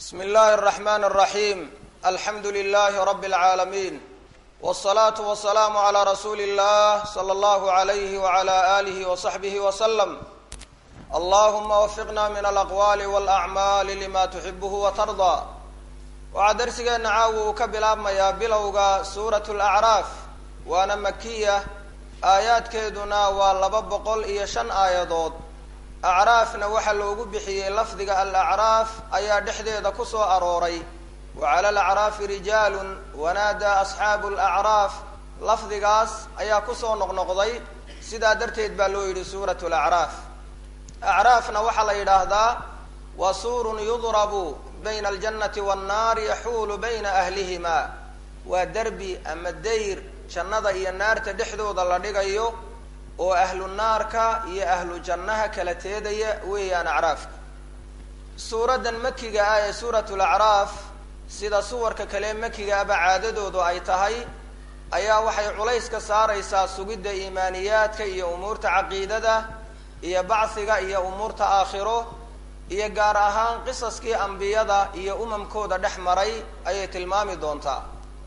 bsm اllahi الرحmn الرaحيم alxamdu لlh رb العaalمين والصlaaة والسlاam عlى rasuuli الlah slى اllah عlyh وعlى آlih وصaxbih وsلم allahuma wfiqna min alaqwali wاlأcmaali lima tuxibh وtarضى waxaa darsigeena caawi uu ka bilaabmayaa bilowga suuraة الأcraaf waana makiya aayaadkeeduna waa laba boqol iyo shan aayadood acraafna waxaa loogu bixiyey lafdiga alacraaf ayaa dhexdeeda ku soo arooray wa cala alacraafi rijaalun wanaadaa asxaabu alacraaf lafdigaas ayaa kusoo noqnoqday sidaa darteed baa loo yidhi suuratu lacraaf acraafna waxaa la yidhaahdaa wa suurun yudrabu bayna aljannati wannaari yaxuulu bayna ahlihima waa derbi ama dayr jannada iyo naarta dhexdooda la dhigayo oo ahlu naarka iyo ahlu jannaha kala teedaya weeyaan acraafka suuraddan makiga ah ee suuratu lacraaf sida suwarka kale makigaaba caadadoodu ay tahay ayaa waxay culays ka saaraysaa sugidda iimaaniyaadka iyo umuurta caqiidada iyo bachiga iyo umuurta aakhiro iyo gaar ahaan qisaskii ambiyada iyo umamkooda dhex maray ayay tilmaami doontaa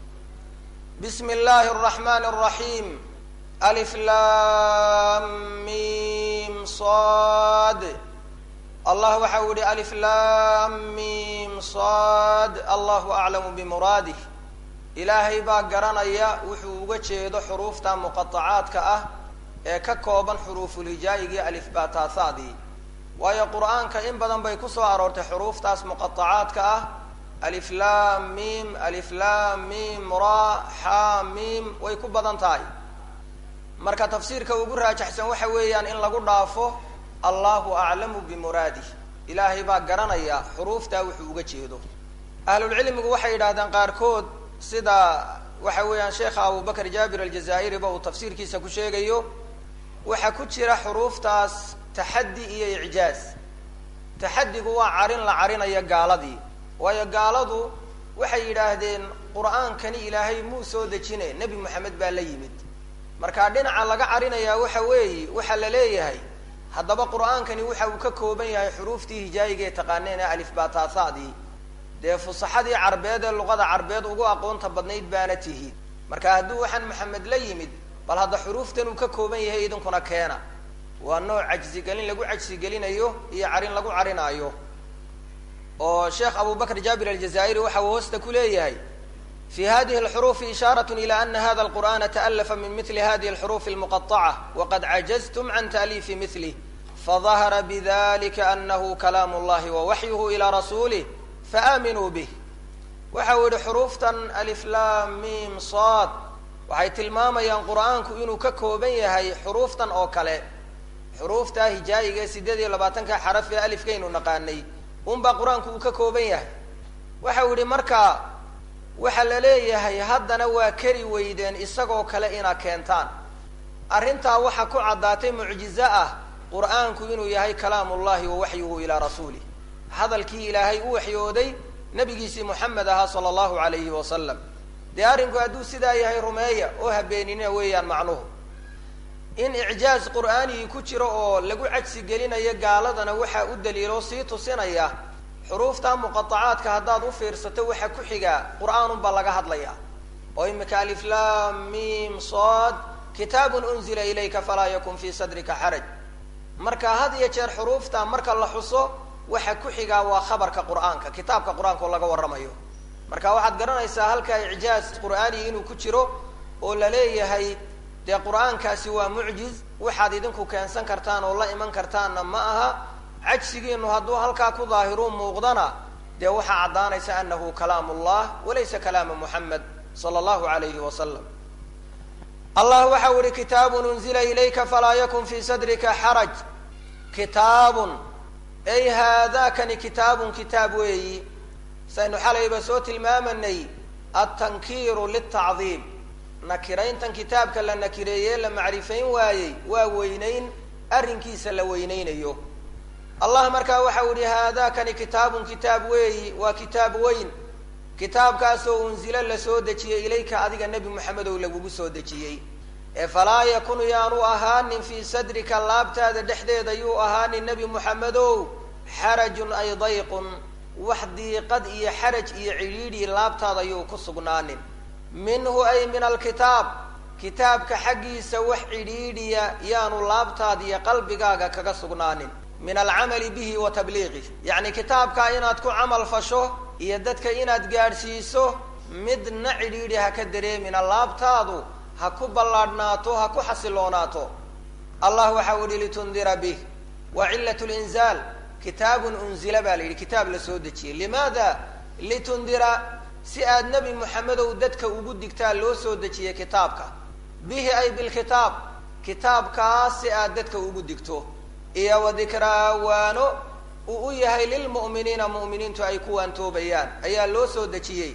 bismi illaahi araxmaani araxiim alif lam mim sad allah waxa uu yihi alif lam mim sad allahu aclamu bimuraadih ilaahay baa garanaya wuxuu uga jeedo xuruufta muqatacaadka ah ee ka kooban xuruufulhijaayigii alifbaataahaadii waayo qur-aanka in badan bay kusoo aroortay xuruuftaas muqatacaadka ah alif lam mim alif lam mim ra xa mim way ku badan tahay marka tafsiirka ugu raajaxsan waxa weeyaan in lagu dhaafo allahu aclamu bimuraadih ilaahay baa garanaya xuruuftaa wuxuu uga jeedo ahlulcilmigu waxay yidhahdeen qaarkood sida waxa weeyaan sheekha abubakr jaabir aljazaa'iriba uu tafsiirkiisa ku sheegayo waxaa ku jira xuruuftaas taxaddi iyo icjaaz taxaddigu waa carin la carinayo gaaladii waayo gaaladu waxay yidhaahdeen qur-aankani ilaahay muu soo dejine nebi moxamed baa la yimid marka dhinaca laga carinayaa waxa weeye waxaa la leeyahay haddaba qur-aankani waxa uu ka kooban yahay xuruuftii hijaayiga ee taqaaneen ee alifbaataahaadii dee fusaxadii carbeed ee luqada carbeed ugu aqoonta badnayd baana tihi marka hadduu waxaan maxamed la yimid bal hadda xuruuftan uu ka kooban yahay idinkuna keena waa nooc cajsigelin lagu cajsigelinayo iyo carin lagu carinaayo oo sheekh abubakr jaabir aljazaa'iri waxa uu hoosta ku leeyahay fi hadihi alxuruufi ishaarat ila ana hada alqur'ana taalafa min mili hadihi alxuruufi almuqaطaca waqad cajaztum can taaliifi milih fadahara bidalika anahu kalaam اllahi wawaxyuhu ilى rasulih faaminuu bih waxa uu yihi xuruuftan aliflam mim sad waxay tilmaamayaan qur'aanku inuu ka kooban yahay xuruuftan oo kale xuruufta hijaayiga ee sideed iyo labaatanka xaraf ee alifkaynu naqaanay unbaa qur-aanku uu ka kooban yahay waxa uu yihi marka waxaa la leeyahay haddana waa keri weydeen isagoo kale inaad keentaan arrintaa waxaa ku caddaatay mucjizo ah qur-aanku inuu yahay kalaam ullahi wa waxyuhu ilaa rasuulih hadalkii ilaahay u waxyooday nabigiisii moxamed ahaa sala allahu alayhi wasalam dee arrinku hadduu sidaa yahay rumeeya oo habeenina weeyaan macnuhu in icjaaz qur'aanigii ku jiro oo lagu cajsi gelinayo gaaladana waxaa u daliilo sii tusinaya xuruufta muqaacaadka haddaad u fiirsato waxaa ku xigaa qur-aanunbaa laga hadlaya oo imika aliflam mim sad kitaabun unzila ilayka falaa yakun fii sadrika xaraj marka had iyo jeer xuruufta marka la xuso waxa ku xigaa waa khabarka qur-aanka kitaabka qur-aanka oo laga warramayo marka waxaad garanaysaa halkaa icjaaz qur'aani inuu ku jiro oo la leeyahay dee qur-aankaasi waa mucjiz waxaad idinku keensan kartaan oo la iman kartaanna ma aha cajsigiinu hadduu halkaa ku daahiruu muuqdana dee waxaa caddaanaysa anahu kalaam ullah walaysa kalaama muxamed sala allahu alayhi wasalam allah waxa u ihi kitaabun unzila ilayka falaa yakun fii sadrika xaraj kitaabun ay haadakani kitaabun kitaab weeyi saynu xalayba soo tilmaamanay altankiiru litacdiim nakirayntan kitaabka la nakireeye la macrifayn waayey waa weynayn arrinkiisa la weyneynayo allah markaa waxa u yihi haadakani kitaabun kitaab weeyi waa kitaab weyn kitaabkaasoo unzilo lasoo dejiyey ilayka adiga nebi moxamedow lagugu soo dejiyey ee falaa yakun yaanu ahaanin fii sadrika laabtaada dhexdeeda yuu ahaanin nebi moxamedow xarajun ay dayqun wax diiqad iyo xaraj iyo cidhiidhi laabtaada ayuu ku sugnaanin minhu ay min alkitaab kitaabka xaggiisa wax cidhiidhiya yaanu laabtaada iyo qalbigaaga kaga sugnaanin min alcamali bihi wa tabliiqih yacni kitaabkaa inaad ku camal fasho iyo dadka inaad gaadhsiiso midna cidhiidhi ha ka dareemina laabtaadu ha ku ballaadhnaato ha ku xasiloonaato allah waxa u yihi litundira bih wa cilat linzaal kitaabun unzila baa la yidhi kitaab la soo dejiyey limaada litundira si aad nebi moxamedow dadka ugu digtaa loo soo dejiyey kitaabka bihi ay bilkitaab kitaabkaas si aad dadka ugu digto iyo wa dikraa waano uu u yahay lilmu'miniina mu'miniintu ay ku waantoobayaan ayaa loo soo dejiyey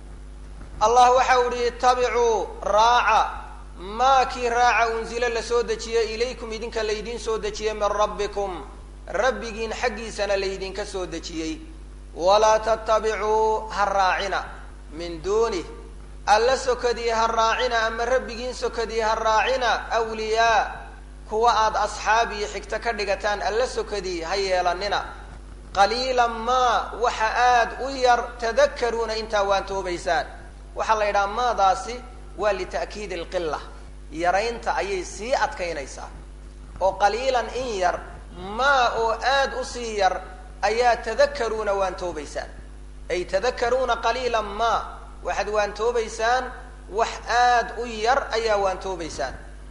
allah waxa u yihi itabicuu raaca maa kii raaca unzilo lasoo dejiyey ilaykum idinka laydiin soo dejiyey min rabbikum rabbigiin xaggiisana laydinka soo dejiyey walaa tattabicuu ha raacina min duunih alla sokadii ha raacina ama rabbigiin sokadii ha raacina awliyaa kuwa aada asxaab iyo xigto ka dhigataan alla sokadii ha yeelanina qaliilan maa waxa aada u yar tadakaruuna intaa waantoobaysaan waxaa la yidhaha maadaasi waa lita'kiidi alqila yaraynta ayay sii adkaynaysaa oo qaliilan in yar maa oo aada usii yar ayaa tadakaruuna waantoobaysaan ay tadakaruuna qaliilan maa waxaad waantoobaysaan wax aada u yar ayaa waantoobaysaan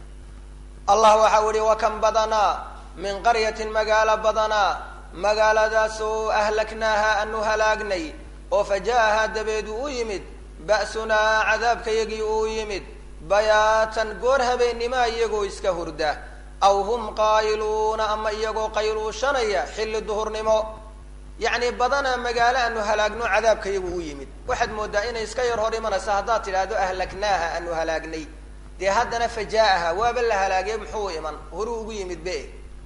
allah waxa u ihi wakan badanaa min qaryatin magaalo badanaa magaaladaasoo ahlaknaaha anu halaagnay oo fa ja'ahaa dabeedu u yimid ba'sunaa cadaabkayagii uu yimid bayaatan goor habeennima iyagoo iska hurda aw hum qaa'iluuna ama iyagoo qayluushanaya xilli duhurnimo yacni badanaa magaalo aanu halaagno cadaabkayagu u yimid waxaad moodaa inay iska yar hor imanaysa haddaad tidhaahdo ahlaknaaha aanu halaagnay dee haddana fajaa'aha waaba la halaagay muxuu iman horuu ugu yimid be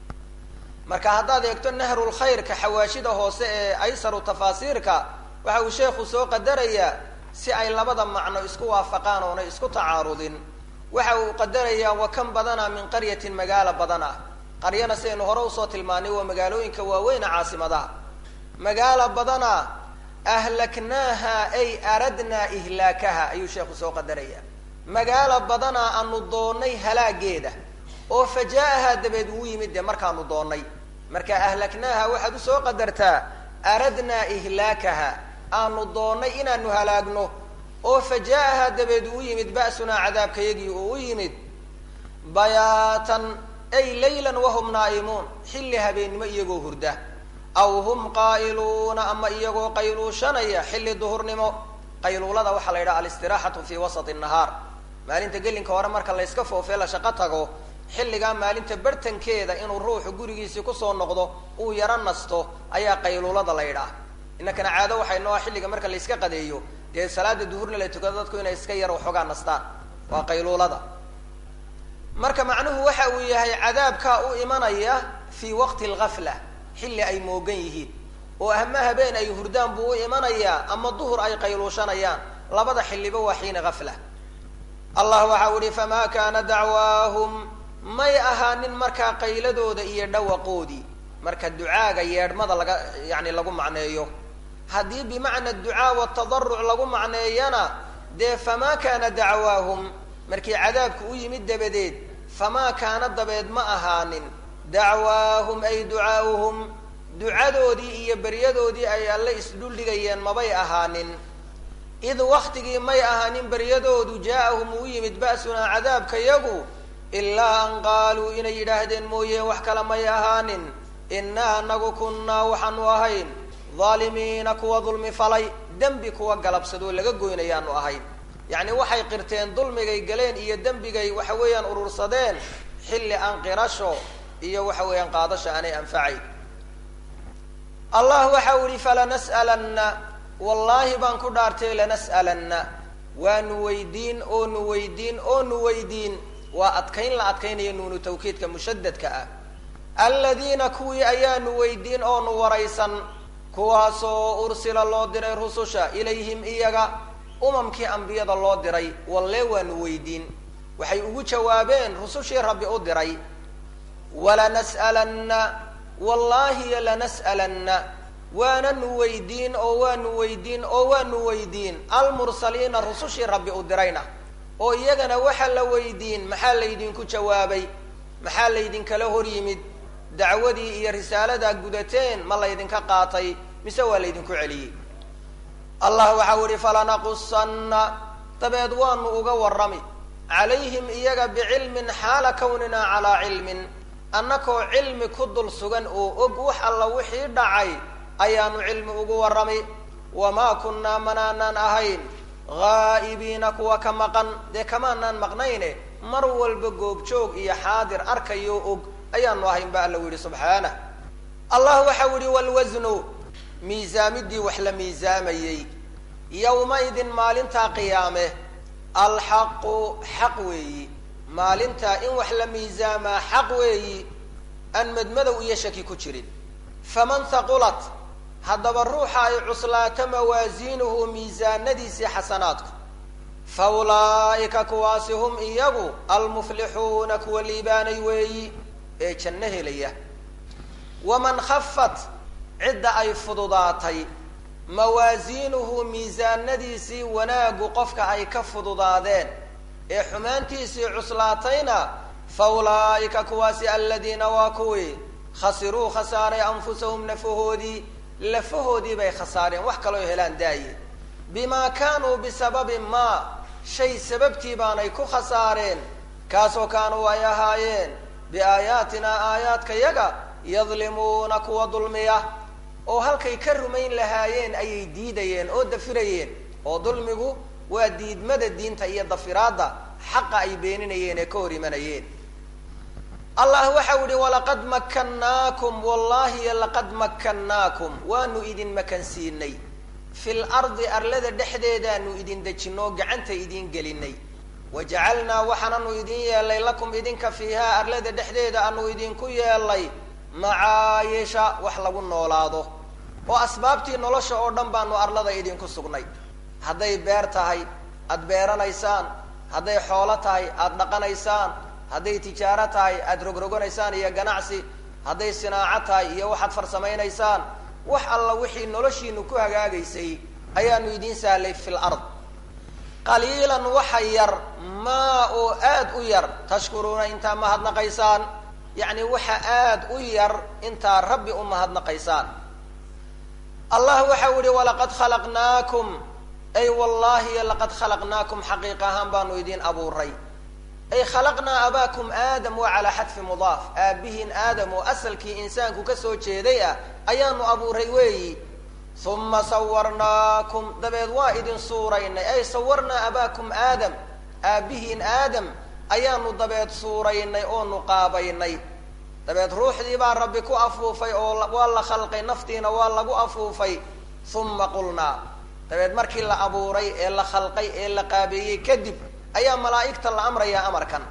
marka haddaad eegto nahrulkhayrka xawaashida hoose ee aysaru tafaasiirka waxa uu sheekhu soo qadarayaa si ay labada macno isku waafaqaan oonay isku tacaarudin waxa uu qadarayaa wa kan badanaa min qaryatin magaalo badan ah qaryana sidaynu hore usoo tilmaanay waa magaalooyinka waaweyna caasimadaha magaalo badanaa ahlaknaaha ay aradnaa ihlaakaha ayuu sheekhu soo qadarayaa magaalo badanaa aanu doonnay halaageeda oo faja'ahaa dabeed uu yimid dee markaanu doonnay marka ahlaknaaha waxaad usoo qadartaa aradnaa ihlaakaha aanu doonnay inaanu halaagno oo faja'ahaa dabeed uu yimid ba'sunaa cadaabkayagii oo u yimid bayaatan ay laylan wahum naa'imuun xilli habeennimo iyagoo hurda aw hum qaa'iluuna ama iyagoo qayluushanaya xilli duhurnimo qayluulada waxaa la yidhaha alistiraxatu fii wasati nahaar maalinta gelinka hore marka la yska foofee la shaqo tago xilligaa maalinta bartankeeda inuu ruuxu gurigiisii kusoo noqdo uu yaro nasto ayaa qayluulada la yidhaah inankana caado waxay noo ah xilliga marka la yska qadeeyo dee salaada duhurna la tukado dadku inay iska yar waxoogaa nastaan waa qayluulada marka macnuhu waxa uu yahay cadaabkaa u imanaya fii waqti algafla xilli ay moogan yihiin oo ama habeen ay hurdaan buu u imanayaa ama duhur ay qayluushanayaan labada xilliba waa xiina gafla allah waxa u ihi famaa kaana dacwaahum may ahaanin markaa qayladooda iyo dhawaqoodii marka ducaaga yeedhmada laga yani lagu macneeyo haddii bimacna ducaa watadaruc lagu macneeyana dee famaa kaana dacwaahum markii cadaabku u yimid dabadeed famaa kaana dabeed ma ahaanin dacwaahum ay ducaauhum ducadoodii iyo beryadoodii ay alle isdhuldhigayeen mabay ahaanin id waktigii may ahaanin beryadoodu jaa-ahum uu yimid ba'sunaa cadaabkayagu ilaa an qaaluu inay yidhaahdeen mooye wax kale may ahaanin innaa anagu kunnaa waxaanu ahayn dhaalimiina kuwa dulmi falay dembi kuwa galabsadoo laga goynayaanu ahayn yacni waxay qirteen dulmigay galeen iyo dembigay waxa weeyaan urursadeen xilli aan qirasho iyo waxa weeyaan qaadasho aanay anfacayn allah waxa u yihi falanas'alanna wallaahi baan ku dhaartay lanas'alanna waanu weydiin oonu weydiin oonu weydiin waa adkayn la adkaynaya nuunu tawkiidka mushadadka ah aladiina kuwii ayaanu weydiin oonu waraysan kuwaasoo ursila loo diray rususha ilayhim iyaga umamkii ambiyada loo diray walle waanu weydiin waxay ugu jawaabeen rusushii rabbi u diray walanas'alanna wallaahi lanas'alanna waananu weydiin oo waanu weydiin oo waanu weydiin almursaliina rusushii rabbi u dirayna oo iyagana waxaa la weydiin maxaa laydinku jawaabay maxaa laydinkala hor yimid dacwadii iyo risaaladaa gudateen ma laydinka qaatay mise waa laydinku celiyey allah waxau ihi falanaqusanna dabeed waanu uga warrami calayhim iyaga bicilmin xaala kawnina calaa cilmin annakoo cilmi ku dul sugan oo og wax alla wixii dhacay ayaanu cilmi ugu warrami wamaa kunnaa manaanaan ahayn haa'ibiina kuwa ka maqan dee kamaanaan maqnayne mar walba goobjoog iyo xaadir arkayo og ayaanu ahayn ba alla u yihi subxaanah allah waxau yihi walwasnu miisaamidii wax la miisaamayey yowmaidin maalintaa qiyaame alxaqu xaq weeyi maalintaa in wax la miisaamaa xaq weeyi aan madmadow iyo shaki ku jirin faman haqulat haddaba ruuxa ay cuslaato mawaasiinuhu miisaanadiisii xasanaadku fa ulaa'ika kuwaasi hum iyagu almuflixuuna kuwa liibaanay weeyi ee janno helaya waman khafat cidda ay fududaatay mawaasiinuhu miisaanadiisii wanaagu qofka ay ka fududaadeen ee xumaantiisii cuslaatayna fa ulaa'ika kuwaasi aladiina waa kuwii khasiruu khasaaray anfusahum nafahoodii lafahoodii bay khasaareen wax kaloo helaan daaye bimaa kaanuu bisababi maa shay sababtii baanay ku khasaareen kaasoo kaanuu ay ahaayeen biaayaatinaa aayaadka yaga yadlimuuna kuwa dulmiya oo halkay ka rumayn lahaayeen ayay diidayeen oo dafirayeen oo dulmigu waa diidmada diinta iyo dafiraadda xaqa ay beeninayeen ee ka hor imanayeen allah waxau yihi walaqad makannaakum wallahi laqad makannaakum waanu idin makansiinay fil ardi arlada dhexdeedaanu idin dejinoo gacanta idin gelinay wajacalnaa waxaananu idin yeelay lakum idinka fiihaa arlada dhexdeeda aanu idinku yeelay macaayisha wax lagu noolaado oo asbaabtii nolosha oo dhan baanu arlada idinku sugnay hadday beer tahay aada beeranaysaan hadday xoolo tahay aada dhaqanaysaan hadday tijaaro tahay aada rogroganaysaan iyo ganacsi hadday sinaaco tahay iyo waxaad farsamaynaysaan wax alla wixii noloshiinu ku hagaagaysay ayaanu idiin sahlay fil ard qaliilan waxa yar maa oo aada u yar tashkuruuna intaa mahadnaqaysaan yacni waxa aada u yar intaa rabbi u mahadnaqaysaan allah waxau yihi walaqad khalaqnaakum ay wallahi laqad khalaqnaakum xaqiiq ahaan baanu idin abuuray ay khalaqnaa abaakum aadam waa calaa xadfi mudaaf aabihiin aadam oo asalkii insaanku kasoo jeeday ah ayaanu abuuray weeyi uma sawarnaakum dabeed waa idin suuraynay ay sawarnaa abaakum aadam aabihiin aadam ayaanu dabeed suuraynay oo nuqaabaynay dabeed ruuxdii baa rabbi ku afuufay oo waa la khalqay naftiina waa lagu afuufay uma qulnaa dabeed markii la abuuray ee la khalqay ee la qaabeeyey kadib ayaa malaa'igta la amrayaa amarkan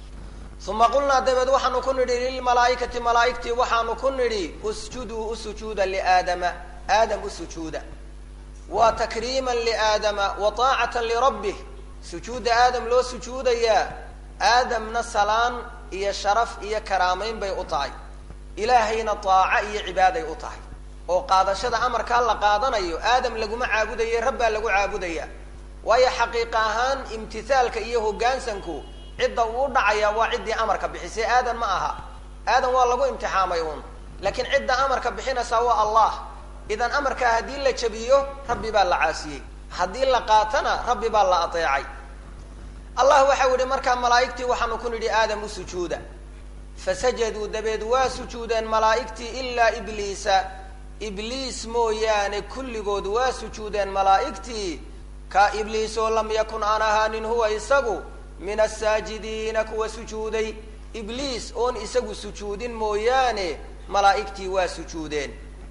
uma qulnaa dabeed waxaanu ku nidhi lilmalaaikati malaaigtii waxaanu ku nidhi usjuduu usujuuda liaadama aadam usujuuda waa takriiman liaadama wa taacatan lirabbih sujuudda aadam loo sujuudayaa aadamna salaan iyo sharaf iyo karaamayn bay u tahay ilaahayna taaco iyo cibaaday u tahay oo qaadashada amarkaa la qaadanayo aadam laguma caabudaye rabbaa lagu caabudaya waayo xaqiiq ahaan imtithaalka iyo hoggaansanku cidda uu dhacaya waa ciddii amarka bixisay aadan ma aha aadan waa lagu imtixaamay uun laakiin cidda amarka bixinaysaa waa allah idan amarkaa haddii la jabiyo rabbi baa la caasiyey haddii la qaatana rabbi baa la ateecay allah waxau yihi markaa malaa'igtii waxaanu ku nidhi aadam u sujuuda fasajaduu dabeed waa sujuudeen malaa'igtii ilaa ibliisa ibliis mooyaane kulligood waa sujuudeen malaa'igtii ka ibliis oo lam yakun aan ahaanin huwa isagu min asaajidiina kuwa sujuuday ibliis oon isagu sujuudin mooyaane malaa'igtii waa sujuudeen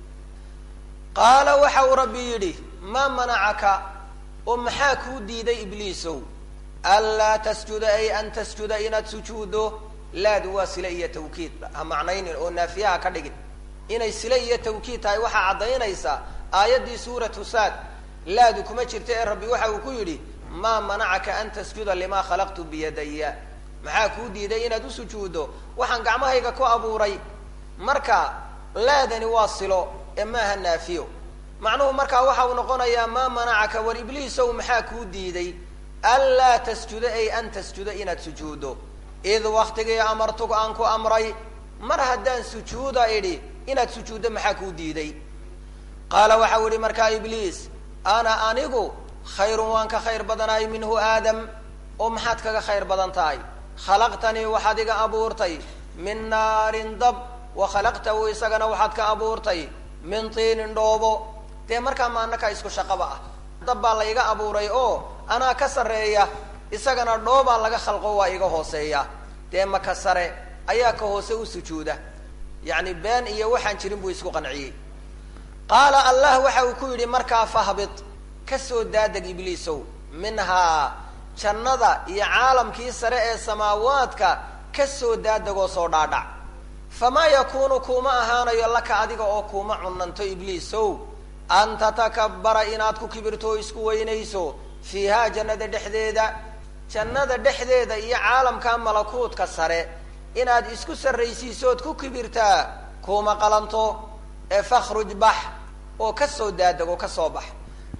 qaala waxa uu rabbi yidhi maa manacaka oo maxaa kuu diiday ibliisow anlaa tasjuda ay an tasjuda inaad sujuuddo laadu waa sile iyo tawkiid ha macnaynin oo naafiyaha ka dhigin inay sile iyo tawkiid tahay waxaa caddaynaysa aayaddii suuratu saad laadu kuma jirta ee rabbi waxa uu ku yidhi maa manacaka an tasjuda limaa khalaqtu biyadaya maxaa kuu diiday inaad u sujuuddo waxaan gacmahayga ku abuuray marka laadani waa silo ee maaha naafiyo macnuhu markaa waxa uu noqonayaa maa manacaka war ibliisow maxaa kuu diiday anlaa tasjuda ay an tasjuda inaad sujuuddo id waktigii amartuka aan ku amray mar haddaan sujuuda idhi inaad sujuuddo maxaa kuu diiday qaala waxau ihi markaa ibliis ana anigu khayrun waan ka khayr badanahay minhu aadam oo maxaad kaga khayr badan tahay khalaqtanii waxaad iga abuurtay min naarin dab wa khalaqtahu isagana waxaad ka abuurtay min tiinin dhoobo dee markaa maanakaa isku shaqaba ah dab baa la iga abuuray oo anaa ka sarreeya isagana dhoobaa laga khalqo waa iga hooseeya dee maka sare ayaa ka hoose u sujuuda yacni been iyo waxaan jirin buu isku qanciyey qaala allah waxa uu ku yidhi markaa fahbit ka soo daadeg ibliisow minhaa jannada iyo caalamkii sare ee samaawaadka ka soo daadegoo soo dhaadhac famaa yakuunu kuuma ahaanayo laka adiga oo kuuma cunanto ibliisow an tatakabbara inaad ku kibirto oo isku weynayso fiihaa jannada dhexdeeda jannada dhexdeeda iyo caalamka malakuutka sare inaad isku sarraysiisood ku kibirtaa kuuma qalanto ee fakhruj bax oo ka soo daadego ka soo bax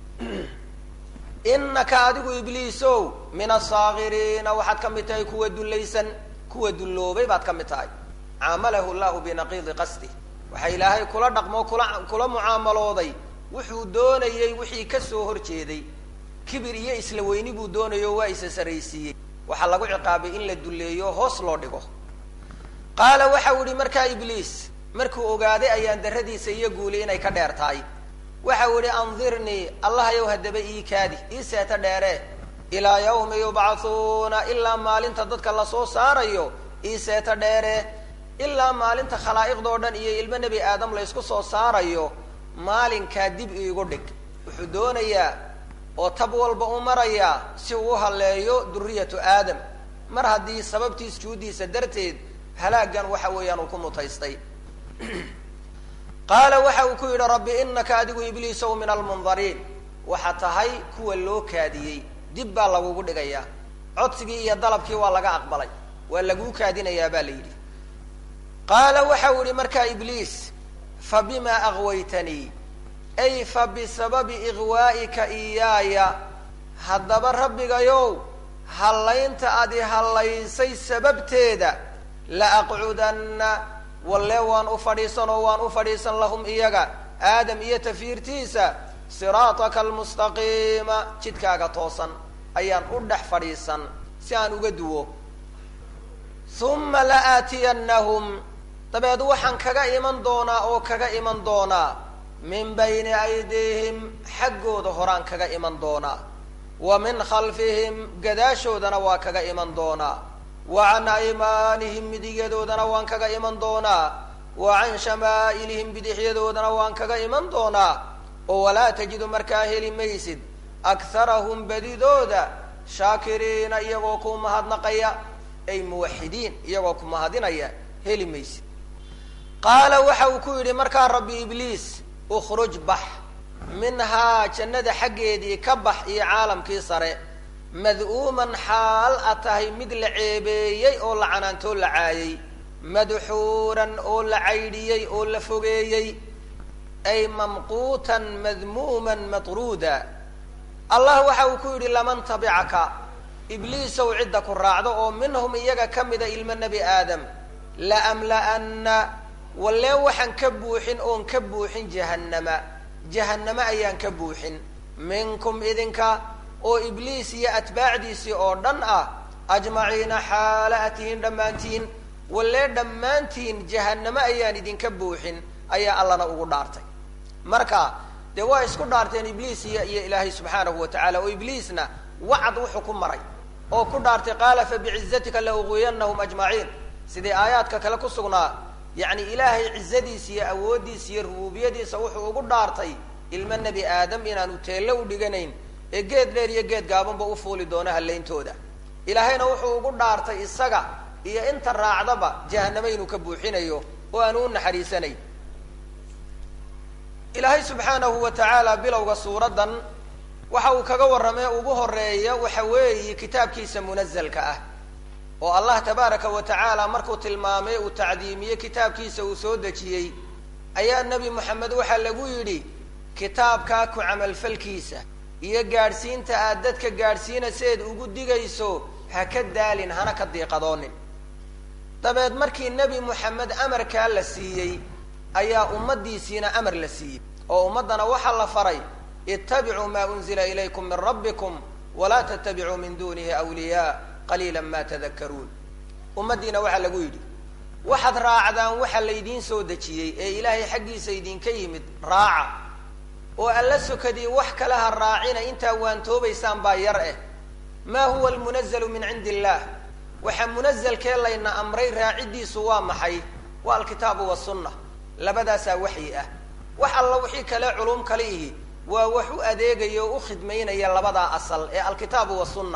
inaka adigu ibliisow min asaakiriina waxaad ka mid tahay kuwa dullaysan kuwa dulloobay baad ka mid tahay caamalahu llahu binaqiidi qasdi waxa ilaahay kula dhaqmo kula kula mucaamalooday wuxuu doonayey wixii ka soo hor jeeday kibir iyo isla weyni buu doonayo waa isa saraysiiyey waxaa lagu ciqaabay in la dulleeyo hoos loo dhigo qaala waxau ihi markaa ibliis markuu ogaaday ayaan darradiisa iyo guuli inay ka dheer tahay waxau ihi andirnii allahayow haddaba ii kaadi ii seeta dheere ilaa yawmi yubcathuuna ilaa maalinta dadka lasoo saarayo ii seeta dheere ilaa maalinta khalaa'iqdoo dhan iyo ilmo nebi aadam laysku soo saarayo maalinkaa dib iigu dhig wuxuu doonayaa oo tab walba u marayaa si uu u halleeyo duriyatu aadam mar haddii sababtii sujuuddiisa darteed halaagan waxa weeyaan uu ku mutaystay qaala waxa uu ku yidhi rabbi inaka adigu ibliisow min almundariin waxa tahay kuwa loo kaadiyey dib baa lagugu dhigayaa codsigii iyo dalabkii waa laga aqbalay waa laguu kaadinayaa baa la yidhi qaala waxau yihi markaa ibliis fa bima aghwaytanii ay fa bisababi ighwaa'ika iyaaya haddaba rabbigayow hallaynta adi hallaysay sababteeda la aqcudanna walle waan u fadhiisan oo waan u fadhiisan lahum iyaga aadam iyo tafiirtiisa siraataka almustaqiima jidkaaga toosan ayaan u dhex fadhiisan si aan uga duwo uma la aatiyannahum dabeed waxaan kaga iman doonaa oo kaga iman doonaa min bayni aydiihim xaggooda horaan kaga iman doonaa wa min khalfihim gadaashoodana waa kaga iman doonaa wa can aymaanihim midigyadoodana waan kaga iman doonaa wa can shamaa'ilihim bidixyadoodana waan kaga iman doonaa oo walaa tajidu markaa heli maysid akharahum badidooda shaakiriina iyagoo ku mahadnaqaya ay muwaxidiin iyagoo ku mahadinaya heli maysid qaala waxa uu ku yidhi markaa rabbi ibliis ukhruj bax minhaa jannada xaggeedii ka bax iyo caalamkii sare mad'uuman xaal a tahay mid la ceebeeyey oo la canaantoo la caayey madxuuran oo la caydhiyey oo la fogeeyey ay mamquutan madmuuman matruuda allah waxa uu ku yidhi laman tabicaka ibliisow cidda ku raacdo oo minhum iyaga ka mida ilmo nebi aadam laamla'anna wallee waxaan ka buuxin oon ka buuxin jahannama jahanname ayaan ka buuxin minkum idinka oo ibliis iyo atbaacdiisii oo dhan ah ajmaciina xaala a tihiin dhammaantiin wallee dhammaantiin jahanname ayaan idinka buuxin ayaa allana ugu dhaartay marka dee waa isku dhaarteen ibliis iyo iyo ilaahay subxaanahu wa tacaala oo ibliisna wacad wuxuu ku maray oo ku dhaartay qaala fabicizatika la uguyanahum ajmaciin sidii aayaadka kale ku sugnaa yacni ilaahay cizadiisa iyo awooddiisa iyo rubuubiyadiisa wuxuu ugu dhaartay ilmo nebi aadam inaanu teello u dhiganayn ee geed dheer iyo geed gaabanba u fuuli doono hallayntooda ilaahayna wuxuu ugu dhaartay isaga iyo inta raacdaba jahanamo inuu ka buuxinayo oo aanu u naxariisanayn ilaahay subxaanahu wa tacaala bilowga suuraddan waxa uu kaga warramay ugu horeeya waxa weeye kitaabkiisa munazalka ah oo allah tabaaraka wa tacaala markuu tilmaamay uu tacdiimiyey kitaabkiisa uu soo dejiyey ayaa nebi moxamed waxaa lagu yidhi kitaabkaa ku camalfalkiisa iyo gaadhsiinta aad dadka gaadhsiinaseed ugu digayso ha ka daalin hana ka diiqadoonin dabeed markii nebi moxamed amarkaa la siiyey ayaa ummaddiisiina amar la siiyey oo ummaddana waxaa la faray ittabicuu maa unzila ilaykum min rabbikum walaa tattabicuu min dunihi awliyaa qaliila ma tadakaruun ummaddiina waxaa lagu yidhi waxaad raacdaan waxa laydiin soo dejiyey ee ilaahay xaggiisa idinka yimid raaca oo alla sokadii wax kale ha raacina intaa waantoobaysaan baa yar eh maa huwa almunazalu min cindi illaah waxa munazalkee layna amray raaciddiisu waa maxay waa alkitaabu wasunna labadaasaa waxyi ah wax alla wixii kale culum kale ihi waa wax u adeegaya oo u khidmaynaya labadaa asal ee alkitaabu wasunna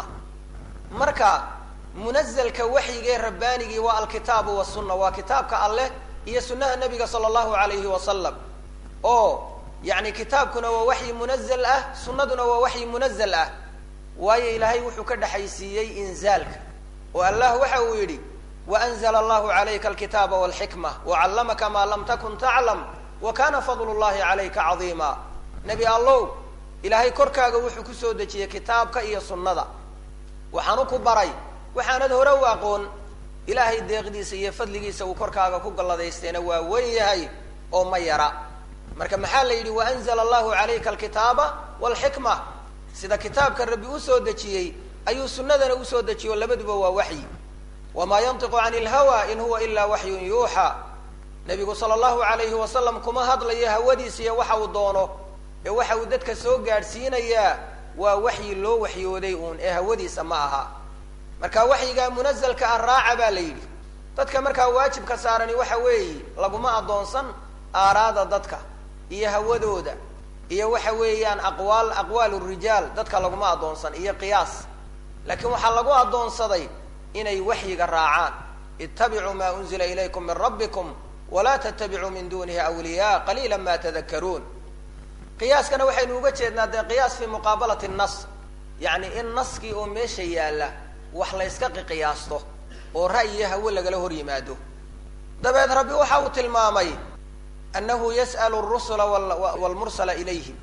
marka munazalka waxyigee rabbaanigii waa alkitaabu wasunna waa kitaabka alleh iyo sunnaha nabiga sala allahu alayhi wasalam oo yani kitaabkuna waa waxyi munazal ah sunnaduna waa waxyi munazal ah waayo ilaahay wuxuu ka dhexaysiiyey inzaalka oo allah waxa uu yidhi waanzla allahu calayka alkitaaba walxikma wacallamaka maa lam takun taclam wa kana fadlu llahi calayka cadiima nebi allow ilaahay korkaaga wuxuu kusoo dejiyey kitaabka iyo sunnada waxaanu ku baray waxaanad hore u aqoon ilaahay deeqdiisa iyo fadligiisa uu korkaaga ku galladaysteena waa wen yahay oo ma yara marka maxaa la yidhi waanzla allahu calayka alkitaaba walxikma sida kitaabka rabbi usoo dejiyey ayuu sunnadana usoo dejiyo labaduba waa waxyi wamaa yantiqu cani ilhawa in huwa ilaa waxyun yuuxa nebigu sala allahu alayhi wasalam kuma hadlayo hawadiisa iyo waxa uu doono ee waxa uu dadka soo gaadhsiinayaa waa waxyi loo waxyooday uun ee hawadiisa ma aha marka waxyigaa munazalka ah raaca baa la yidhi dadka markaa waajibka saarani waxa weeye laguma addoonsan aaraada dadka iyo hawadooda iyo waxa weeyaan aqwaal aqwaal rijaal dadka laguma addoonsan iyo qiyaas laakiin waxaa lagu addoonsaday inay waxyiga raacaan ittabicuu maa unzila ilaykum min rabbikum walaa tattabicuu min dunihi awliyaa qaliila ma tadakaruun qiyaaskana waxaynu uga jeednaa dee qiyaas fi muqaabalati nas yacni in naskii oo meesha yaalla wax layska qiqiyaasto oo ra'yiyo hawo lagala hor yimaado dabeed rabbi waxa uu tilmaamay annahu yas'alu rusula wlmursala ilayhim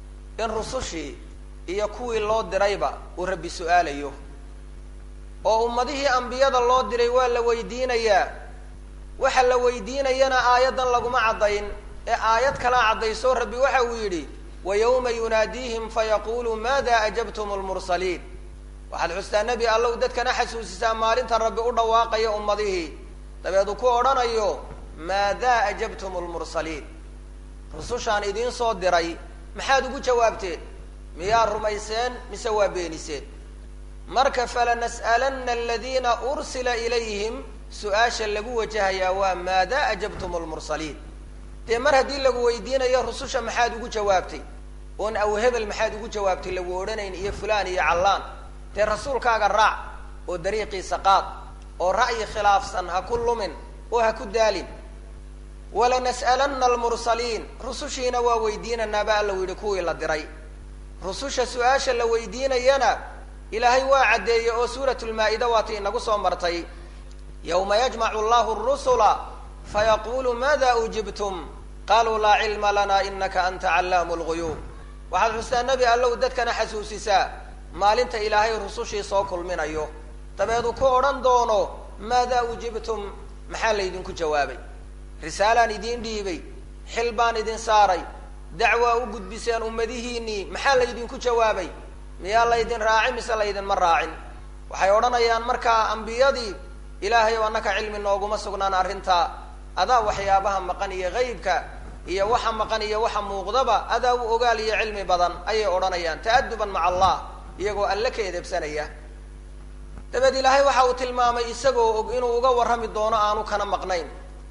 in rusushii iyo kuwii loo dirayba uu rabbi su-aalayo oo ummadihii ambiyada loo diray waa la weydiinayaa waxa la weydiinayana aayaddan laguma caddayn ee aayad kalaa caddayso rabbi waxa uu yidhi wa yawma yunaadiihim fayaqulu maada ajabtum lmursaliin waxaad xustaa nebi allow dadkana xasuusisaa maalinta rabbi u dhawaaqaya ummadihii dabeed uu ku odhanayo maadaa ajabtum lmursaliin rusushaan idiin soo diray maxaad ugu jawaabteen miyaa rumayseen mise waa beeniseen marka falanas'alanna aladiina ursila ilayhim su-aasha lagu wajahayaa waa maadaa ajabtum lmursaliin dee mar haddii lagu weydiinayo rususha maxaad ugu jawaabtay oon aw hebel maxaad ugu jawaabtay lagu odhanayn iyo fulaan iyo callaan dee rasuulkaaga raac oo dariiqiisa qaad oo ra'yi khilaafsan ha ku lumin oo ha ku daalin walanas'alanna almursaliin rusushiina waa weydiinanaa ba alla yidhi kuwii la diray rususha su-aasha la weydiinayana ilaahay waa caddeeyey oo suurat lmaa-ida waati inagu soo martay yawma yajmacu allahu rusula fayaqulu maada ujibtum qaluu laa cilma lana inaka anta callaamu lguyuub waxaad xustaa nebi allow dadkana xasuusisaa maalinta ilaahay rusushii soo kulminayo dabeedu ku odhan doono maadaa ujibtum maxaa laydinku jawaabay risaalaan idiin dhiibay xil baan idin saaray dacwaa u gudbiseen ummadihiinnii maxaa laydinku jawaabay miyaa laydin raaci mise laydinma raacin waxay odhanayaan markaa ambiyadii ilaahay oo annaka cilmi nooguma sugnaan arrintaa adaa waxyaabaha maqan iyo haybka iyo waxa maqan iyo waxa muuqdaba adaa u ogaal iyo cilmi badan ayay odhanayaan ta'aduban maca allah iyagoo alle ka edebsanaya dabeed ilaahay waxa uu tilmaamay isagoo og inuu uga warrami doono aanu kana maqnayn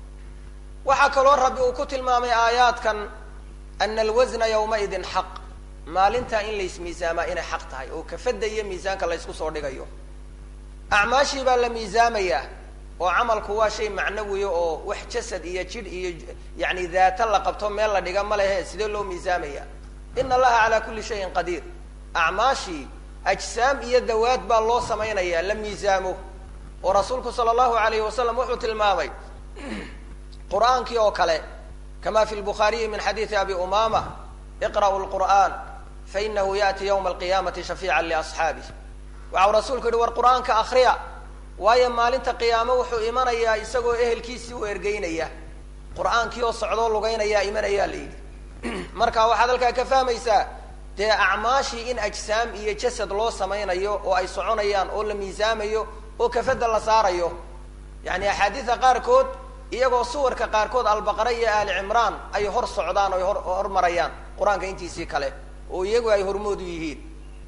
waxaa kaloo rabbi uu ku tilmaamay aayaadkan ana alwasna yawmaidin xaq maalintaa in lays miisaamaa inay xaq tahay oo kafadda iyo miisaanka laysku soo dhigayo acmaashii baa la miisaamayaa oo camalku waa shay macnawiya oo wax jasad iyo jidh iyo yani daata la qabto meel la dhiga ma lehe sidee loo miisaamaya ina allaha calaa kulli shayin qadiir acmaashii ajsaam iyo dawaad baa loo samaynayaa la miisaamo oo rasuulku sala allahu alayhi wasalam wuxuu tilmaamay qur-aankii oo kale kama fi lbukhaariyi min xadiidi abi umama iqra'u lqur'an fainahu yaأti ywma alqiyamati shafiica liasxaabih waxau rasuulku yihi war qur'aanka akriya waayo maalinta qiyaamo wuxuu imanayaa isagoo ehelkiisii u ergeynaya qur'aankii oo socdoo lugeynaya imanayaa la yidhi marka waxaad halkaa ka fahmaysaa dee acmaashii in ajsaam iyo jasad loo samaynayo oo ay soconayaan oo la miisaamayo oo kafada la saarayo yani axaadiida qaarkood iyagoo suwarka qaarkood albaqara iyo aali cimraan ay hor socdaan o ay hor hormarayaan qur-aanka intiisii kale oo iyagu ay hormood u yihiin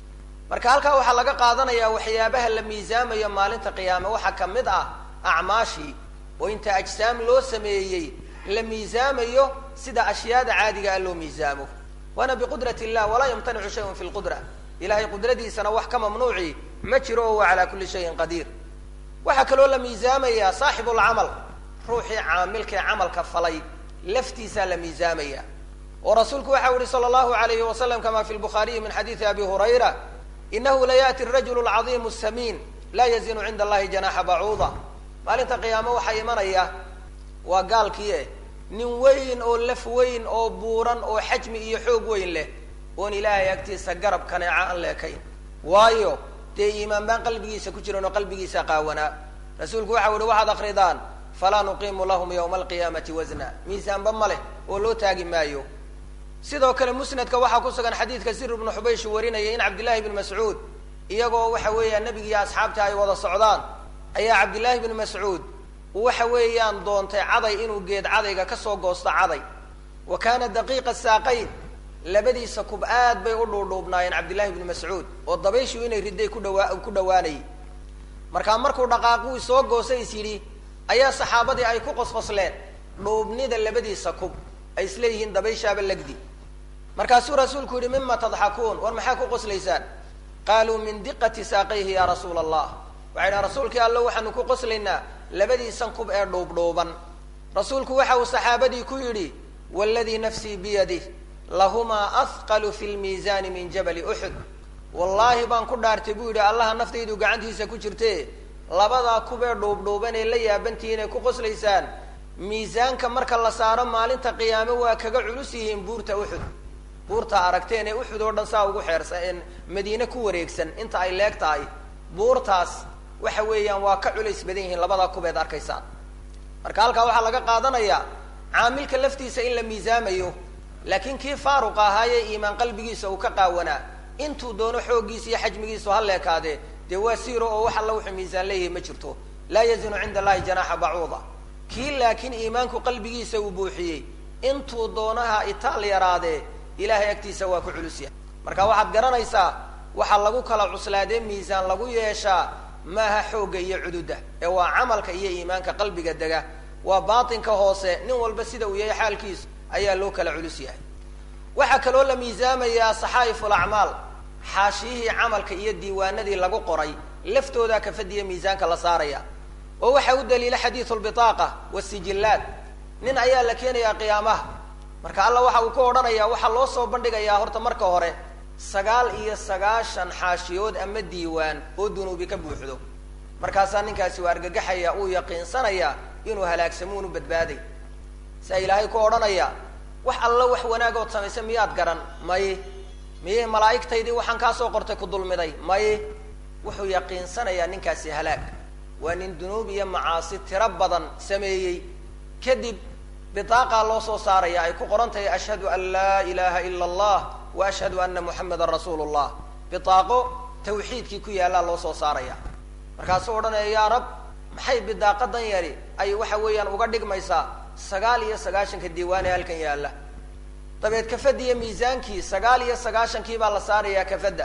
marka halkaa waxaa laga qaadanayaa waxyaabaha la miisaamayo maalinta qiyaame waxaa ka mid ah acmaashii oo inta ajsaam loo sameeyey la miisaamayo sida ashyaada caadiga ah loo miisaamo waana biqudrat illah walaa yamtanicu shayun fi lqudra ilahay qudradiisana wax ka mamnuuci ma jiro oo huwa calaa kulli shayin qadiir waxaa kaloo la miisaamayaa saaxibu lcamal ruuxii caamilkae camalka falay laftiisaa la miisaamaya oo rasuulku waxa yihi sala allahu alayhi wasalam kama fi lbukhaariyi min xadiidi abi hurayra inahu la yaati rajulu lcadiimu samiin laa yazinu cinda allahi janaxa bacuuda maalinta qiyaamo waxaa imanaya waa gaalkii eh nin weyn oo laf weyn oo buuran oo xajmi iyo xoog weyn leh oon ilaahay agtiisa garab kaneeca aan leekayn waayo dee iimaan baan qalbigiisa ku jiran oo qalbigiisa qaawanaa rasuulku waxau yihi waxaad akridaan falaa nuqiimu lahum yawma alqiyaamati wasna miisaanba ma leh oo loo taagi maayo sidoo kale musnadka waxaa ku sugan xadiidka sir ibnu xubaysh warinaya in cabdillahi bni mascuud iyagoo waxa weeyaan nebigiiyo asxaabta ay wada socdaan ayaa cabdillahi bni mascuud waxa weeyaan doontay caday inuu geed cadayga kasoo goosto caday wa kaana daqiiqa saaqayn labadiisa kub aad bay u dhuudhuubnaayeen cabdillahi bni mascuud oo dabayshu inay riday ku dhawaa ku dhawaanayay markaa markuu dhaqaaquu soo goostay is yidhi ayaa saxaabadii ay ku qosqosleen dhuubnida labadiisa kub ay isleeyihiin dabayshaaba legdi markaasuu rasuulku yihi mima tadxakuun war maxaa ku qoslaysaan qaaluu min diqati saaqayhi ya rasuula allah waxay dhahan rasuulkii allo waxaanu ku qoslaynaa labadiisan kub ee dhuubdhuuban rasuulku waxa uu saxaabadii ku yidhi waladii nafsii biyadih lahumaa ahqalu fi lmiisaani min jabali uxud wallaahi baan ku dhaartay buu yidhi allaha naftaydu gacantiisa ku jirte labadaa kubee dhuubdhuuban ee la yaabantihiin ay ku qoslaysaan miisaanka marka la saaro maalinta qiyaame waa kaga culus yihiin buurta uxud buurta aragteen ee uxud oo dhan saa ugu xeersan madiine ku wareegsan inta ay leeg tahay buurtaas waxa weeyaan waa ka culays badan yihiin labadaa kubeed arkaysaan marka halkaa waxaa laga qaadanayaa caamilka laftiisa in la miisaamayo laakiin kii faaruq ahaayee iimaan qalbigiisa uu ka qaawanaa intuu doono xooggiisa iyo xajmigiisu ha leekaadee dee waa siiro oo wax alla wuxuu miisaan leeyahay ma jirto laa yazinu cinda allahi janaaxa bacuuda kii laakiin iimaanku qalbigiisa uu buuxiyey intuu doonaha itaal yaraadee ilahay agtiisa waa ku culus yahay marka waxaad garanaysaa waxaa lagu kala cuslaadee miisaan lagu yeeshaa maaha xoogga iyo cududa ee waa camalka iyo iimaanka qalbiga dega waa baatinka hoose nin walba sida uu yahay xaalkiisu ayaa loo kala culus yahay waxaa kaloo la miisaamayaa saxaa'if alacmaal xaashiyihii camalka iyo diiwaanadii lagu qoray laftoodaa kafadiya miisaanka la saaraya oo waxaa u daliila xadiidu lbitaaqa wasijillaat nin ayaa la keenayaa qiyaamaha marka alla waxa uu ku odhanayaa waxaa loo soo bandhigayaa horta marka hore sagaal iyo sagaashan xaashiyood ama diiwaan oo dunuubi ka buuxdo markaasaa ninkaasi waa argagaxaya uu yaqiinsanaya inuu halaagsamuun u badbaaday saa ilaahay ku odhanaya wax alla wax wanaagood samaysa miyaad garan maye miye malaa'igtaydii waxaan kaasoo qortay ku dulmiday maye wuxuu yaqiinsanayaa ninkaasi halaag waa nin dunuub iyo macaasi tiro badan sameeyey kadib bidaaqaa loo soo saaraya ay ku qoran tahay ashhadu an laa ilaha ila allah wa ashhadu ana muxamadan rasuulu llah bidaaqo tawxiidkii ku yaallaa loo soo saaraya markaasuu odhanaya yaa rab maxay bidaaqadan yari ay waxa weeyaan uga dhigmaysaa sagaal iyo sagaashanka diiwaane halkan yaalla dabeed kafadiya miisaankii sagaal iyo sagaashankii baa la saarayaa kafadda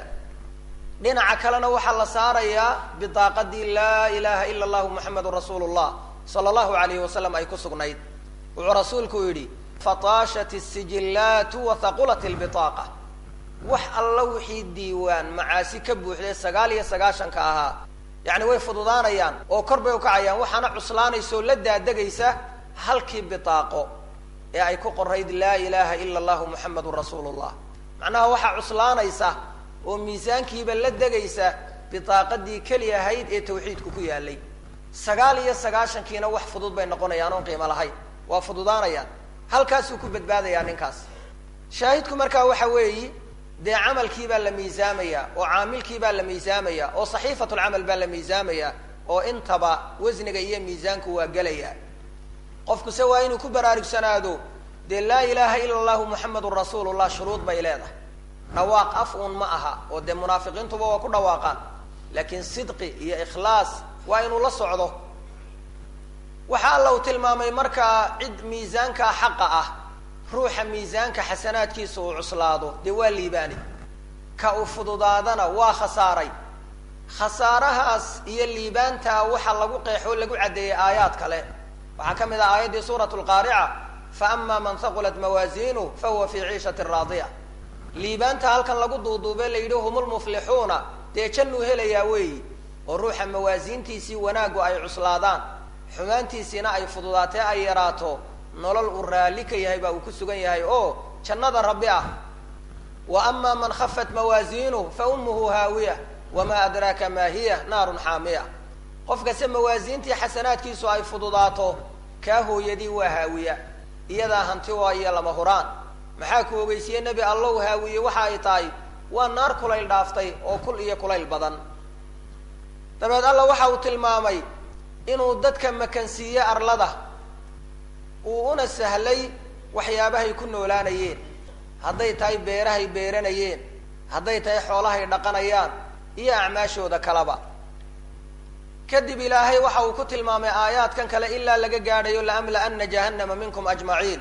dhinaca kalena waxaa la saarayaa bidaaqadii laa ilaha ila allahu muxamedun rasuulu llah sala allahu alayhi wasalam ay ku sugnayd wuxuu rasuulku yidhi fataashat isijillaatu wa haqulat lbitaaqa wax alla wixii diiwaan macaasi ka buuxday sagaal iyo sagaashanka ahaa yacni way fududaanayaan oo kor bay ukacayaan waxaana cuslaanaysa oo la daadegaysa halkii bitaaqo ee ay ku qorayd laa ilaha ila allahu muxamedun rasuulu llah macnaha waxaa cuslaanaysa oo miisaankiiba la degaysa bitaaqadii keli ahayd ee tawxiidku ku yaalay sagaal iyo sagaashankiina wax fudud bay noqonayaan oon qiimo lahayn waa fududaanayaan halkaasuu ku badbaadayaa ninkaas shaahidku markaa waxa weeyi dee camalkii baa la miisaamaya oo caamilkii baa la miisaamaya oo saxiifatulcamal baa la miisaamaya oo intaba wasniga iyo miisaanku waa gelaya qofkuse waa inuu ku baraarugsanaado dee laa ilaaha ila allahu muxamedun rasuulullah shuruud bay leedahay dhawaaq af uun ma aha oo dee munaafiqiintuba waa ku dhawaaqaan laakiin sidqi iyo ikhlaas waa inuu la socdo waxa alla uu tilmaamay markaa cid miisaankaa xaqa ah ruuxa miisaanka xasanaadkiisa uu cuslaado dee waa liibaani ka uu fududaadana waa khasaaray khasaarahaas iyo liibaantaa waxaa lagu qeexoo lagu caddeeyey aayaad kale waxaa ka mid ah aayaddii suurat lqaarica fa ama man haqulat mawaasiinu fa huwa fii ciishati raadiya liibaanta halkan lagu duuduube la yidhi hum lmuflixuuna dee jannuu helayaa weeyi oo ruuxa mawaasiintiisii wanaaggu ay cuslaadaan xumaantiisiina ay fududaatee ay yaraato nolol uu raalli ka yahay baa uu ku sugan yahay oo jannada rabbi ah wa ama man khafat mawaasiinuh fa ummuhu haawiya wamaa adraaka maa hiya naarun xaamiya qofkase mawaasiintii xasanaadkiisu ay fududaato kaa hooyadii waa haawiya iyadaa hanti waa iyo lama huraan maxaa ku ogeysiye nebi allow haawiye waxa ay tahay waa naar kulayl dhaaftay oo kul iyo kulayl badan dabeed alla waxa uu tilmaamay inuu dadka makansiiye arlada uu una sahlay waxyaabahay ku noolaanayeen hadday tahay beerahay beeranayeen hadday tahay xoolahay dhaqanayaan iyo acmaashooda kaleba kadib ilaahay waxa uu ku tilmaamay aayaadkan kale ilaa laga gaadhayo laamla-ana jahannama minkum ajmaciin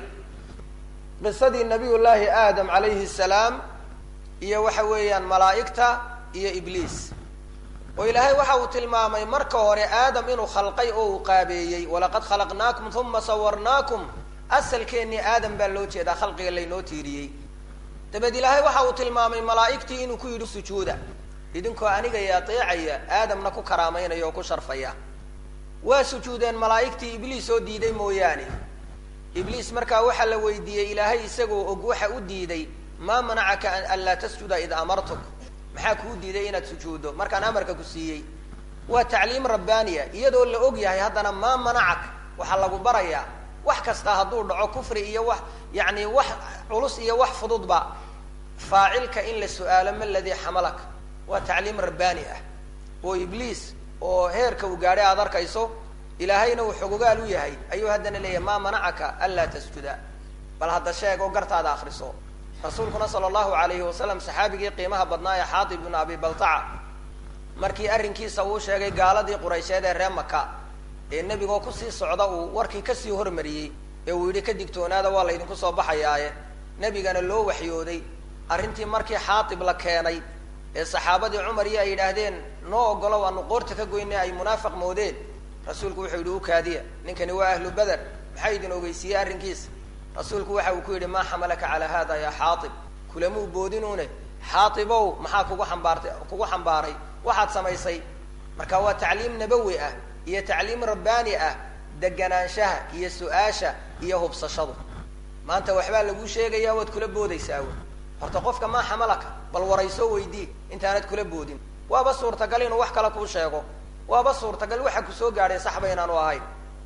qisadii nabiy llaahi aadam calayhi salaam iyo waxa weeyaan malaa'igta iyo ibliis oo ilaahay waxa uu tilmaamay marka hore aadam inuu khalqay oo uu qaabeeyey walaqad khalaqnaakum uma sawarnaakum asalkeennii aadam baa loo jeedaa khalqiga laynoo tiiriyey dabeed ilaahay waxa uu tilmaamay malaa'igtii inuu ku yidhi sujuuda idinkoo aniga i ateecaya aadamna ku karaamaynaya oo ku sharfaya waa sujuudeen malaa'igtii ibliis oo diiday mooyaane ibliis markaa waxaa la weydiiyey ilaahay isagoo og waxa u diiday maa manacaka an laa tasjuda id amartuk maxaa kuu diiday inaad sujuuddo markaan amarka ku siiyey waa tacliim rabbaaniya iyadoo la og yahay haddana maa manacak waxaa lagu barayaa wax kasta hadduu dhaco kufri iyo wax yacni wax culus iyo wax fududba faacilka in la su-aalo ma ladii xamalak waa tacliim rabbaani ah oo ibliis oo heerka uu gaadhay aad arkayso ilaahayna uu xogogaal u yahay ayuu haddana leeyahay maa manacaka anlaa tasjuda bal hadda sheeg oo gartaada akriso rasuulkuna sala allahu alayhi wasalam saxaabigii qiimaha badnaa ee xaatib ibnu abi baltaca markii arrinkiisa uu sheegay gaaladii quraysheed ee ree maka ee nebigoo kusii socda uu warkii kasii hormariyey ee uu yidhi ka digtoonaada waa laydinku soo baxayaaye nebigana loo waxyooday arrintii markii xaatib la keenay ee saxaabadii cumar iyo ay yidhaahdeen noo ogolo waanu qoorta ka goynay ay munaafiq moodeen rasuulku wuxuu yidhi u kaadiya ninkani waa ahlu beder maxaa idin ogeysiiyey arrinkiisa rasuulku waxa uu ku yidhi maa xamalaka calaa hada ya xaaib kulamuu boodinuune xaaibow maxaa kugu ambaartay kugu xambaaray waxaad samaysay marka waa tacliim nabawi ah iyo tacliim rabbaani ah deganaanshaha iyo su-aasha iyo hubsashadu maanta waxbaa laguu sheegaya waad kula boodaysaa w horta qofka maa xamalaka bal waraysoo weydii intaanad kula boodin waaba suurtagal inuu wax kale kuu sheego waaba suurtagal waxa kusoo gaadhay saxba inaanu ahayn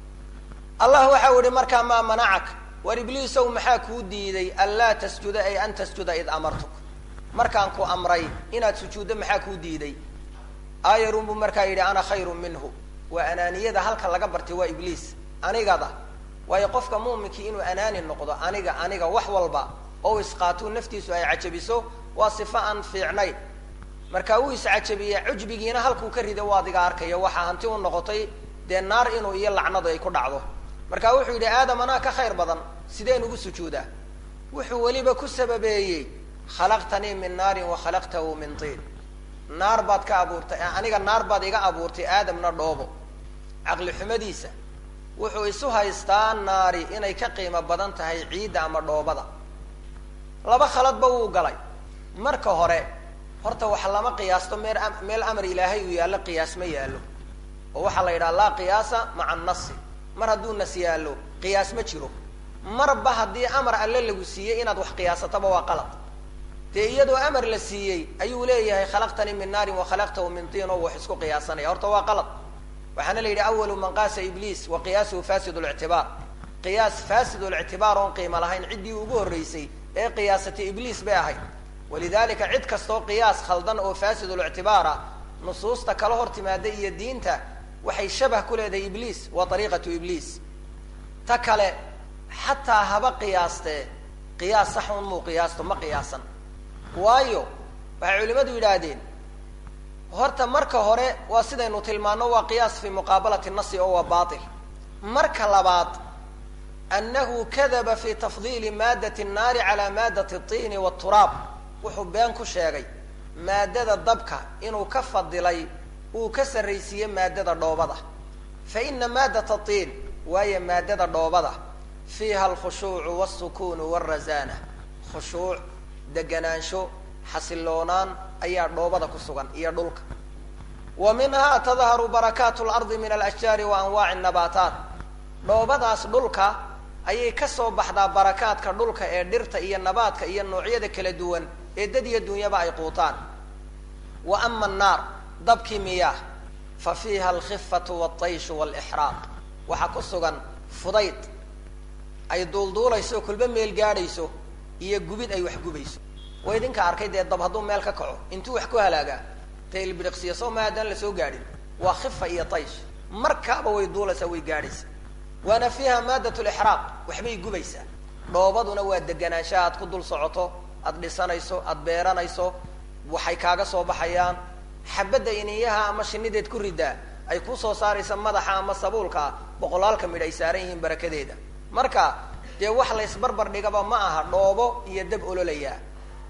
allah waxa u ihi markaa maa manacak war ibliisow maxaa kuu diiday anlaa tasjuda ay an tasjuda id amartuk markaan ku amray inaad sujuuddo maxaa kuu diiday ayarun buu markaa yidhi ana khayrun minhu waa anaaniyada halka laga bartay waa ibliis anigada waayo qofka muuminkii inuu anaani noqdo aniga aniga wax walba oo isqaatuu naftiisu ay cajabiso waa sifo aan fiicnayn marka uu iscajabiya cujbigiina halkuu ka rida waa adiga arkaya waxaa hanti u noqotay dee naar inuu iyo lacnadu ay ku dhacdo marka wuxuu yidhi aadam anaa ka khayr badan sideen ugu sujuudaa wuxuu weliba ku sababeeyey khalaqtanii min naarin wa khalaqtahu min tiin naar baad ka abuurtay aniga naar baad iga abuurtay aadamna dhoobo caqli xumadiisa wuxuu isu haystaa naari inay ka qiimo badan tahay ciidda ama dhoobada laba khaladba wuu galay marka hore horta wax lama qiyaasto meel meel amar ilaahay uu yaallo qiyaas ma yaallo oo waxaa la yidhaha laa qiyaasa maca annasi mar hadduu nas yaallo qiyaas ma jiro marba haddii amar alle lagu siiyey inaad wax qiyaasataba waa qalad dee iyadoo amar la siiyey ayuu leeyahay khalaqtanii min naarin wa khalaqtahu min tiin oo wax isku qiyaasanaya horta waa qalad waxaana la yidhi awalu man qaasa ibliis wa qiyaasuhu fasid lictibaar qiyaas fasidulctibaar oon qiimo lahayn ciddii ugu horreysay ee qiyaasatay ibliis bay ahayd walidalika cid kastoo qiyaas khaldan oo fasidulctibaara nusuusta kala hor timaada iyo diinta waxay shabah ku leedahay ibliis waa ariiqatu ibliis ta kale xataa haba qiyaastee qiyaas sax un muu qiyaasto ma qiyaasan waayo waxay culimadu yidhaahdeen horta marka hore waa sidaynu tilmaano waa qiyaas fi muqaabalati nasi oo waa bail marka labaad annahu kadaba fi tafdiili maadat nnaari calaa maadat tiini wturaab wuxuu been ku sheegay maadada dabka inuu ka fadilay uu ka sarraysiiyey maadada dhoobada fa ina maadat tiin waayo maadada dhoobada fiiha alkhushuucu wاsukuunu wاrazana khushuuc deganaansho xasiloonaan ayaa dhoobada ku sugan iyo dhulka wa minha tadharu barakaat lardi min alashjaari wa anwaaci nabaataat dhoobadaas dhulka ayay kasoo baxdaa barakaadka dhulka ee dhirta iyo nabaadka iyo noocyada kala duwan ee dad iyo dunyaba ay quutaan wa ama annaar dabkii miyaah fa fiiha alkhifatu waltayshu walixraaq waxaa ku sugan fudayd ay duulduulayso kulba meel gaadhayso iyo gubid ay wax gubayso waa idinka arkay dee dab hadduu meel ka kaco intuu wax ku halaagaa tailbiriqsiya soo ma haddaan lasoo gaadhin waa khifa iyo taysh markaaba way duulaysaa way gaadhaysa waana fiiha maadat lixraaq waxbay gubaysaa dhoobaduna waa deganaanshaha aad ku dul socoto aad dhisanayso aad beeranayso waxay kaaga soo baxayaan xabadda iniyaha ama shinideed ku ridaa ay kusoo saaraysa madaxa ama sabuulka boqolaalka midh ay saaran yihiin barakadeeda marka dee wax la ysbarbar dhigaba ma aha dhoobo iyo dab ololayaa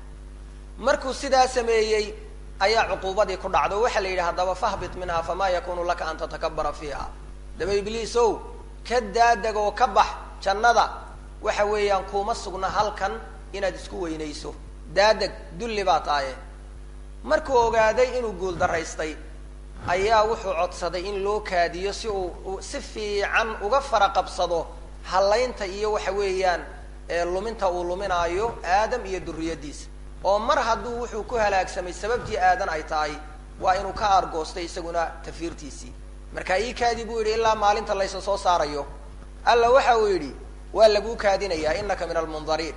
markuu sidaa sameeyey ayaa cuquubadii ku dhacdo waxaa la yidhi haddaba fahbit minha famaa yakunu laka an tatakabara fiiha daba ibliisow ka daadeg oo ka bax jannada waxa weeyaan kuma sugna halkan inaad isku weynayso daadeg dulli baa taaye markuu ogaaday inuu guul daraystay ayaa wuxuu codsaday in loo kaadiyo si uu si fiican uga fara qabsado hallaynta iyo waxa weeyaan luminta uu luminaayo aadam iyo duriyadiisa oo mar hadduu wuxuu ku halaagsamay sababtii aadan ay tahay waa inuu ka aargoostay isaguna tafiirtiisii marka ii kaadi buu yidhi ilaa maalinta laysa soo saarayo alla waxa uu yidhi waa laguu kaadinayaa inaka min almundariin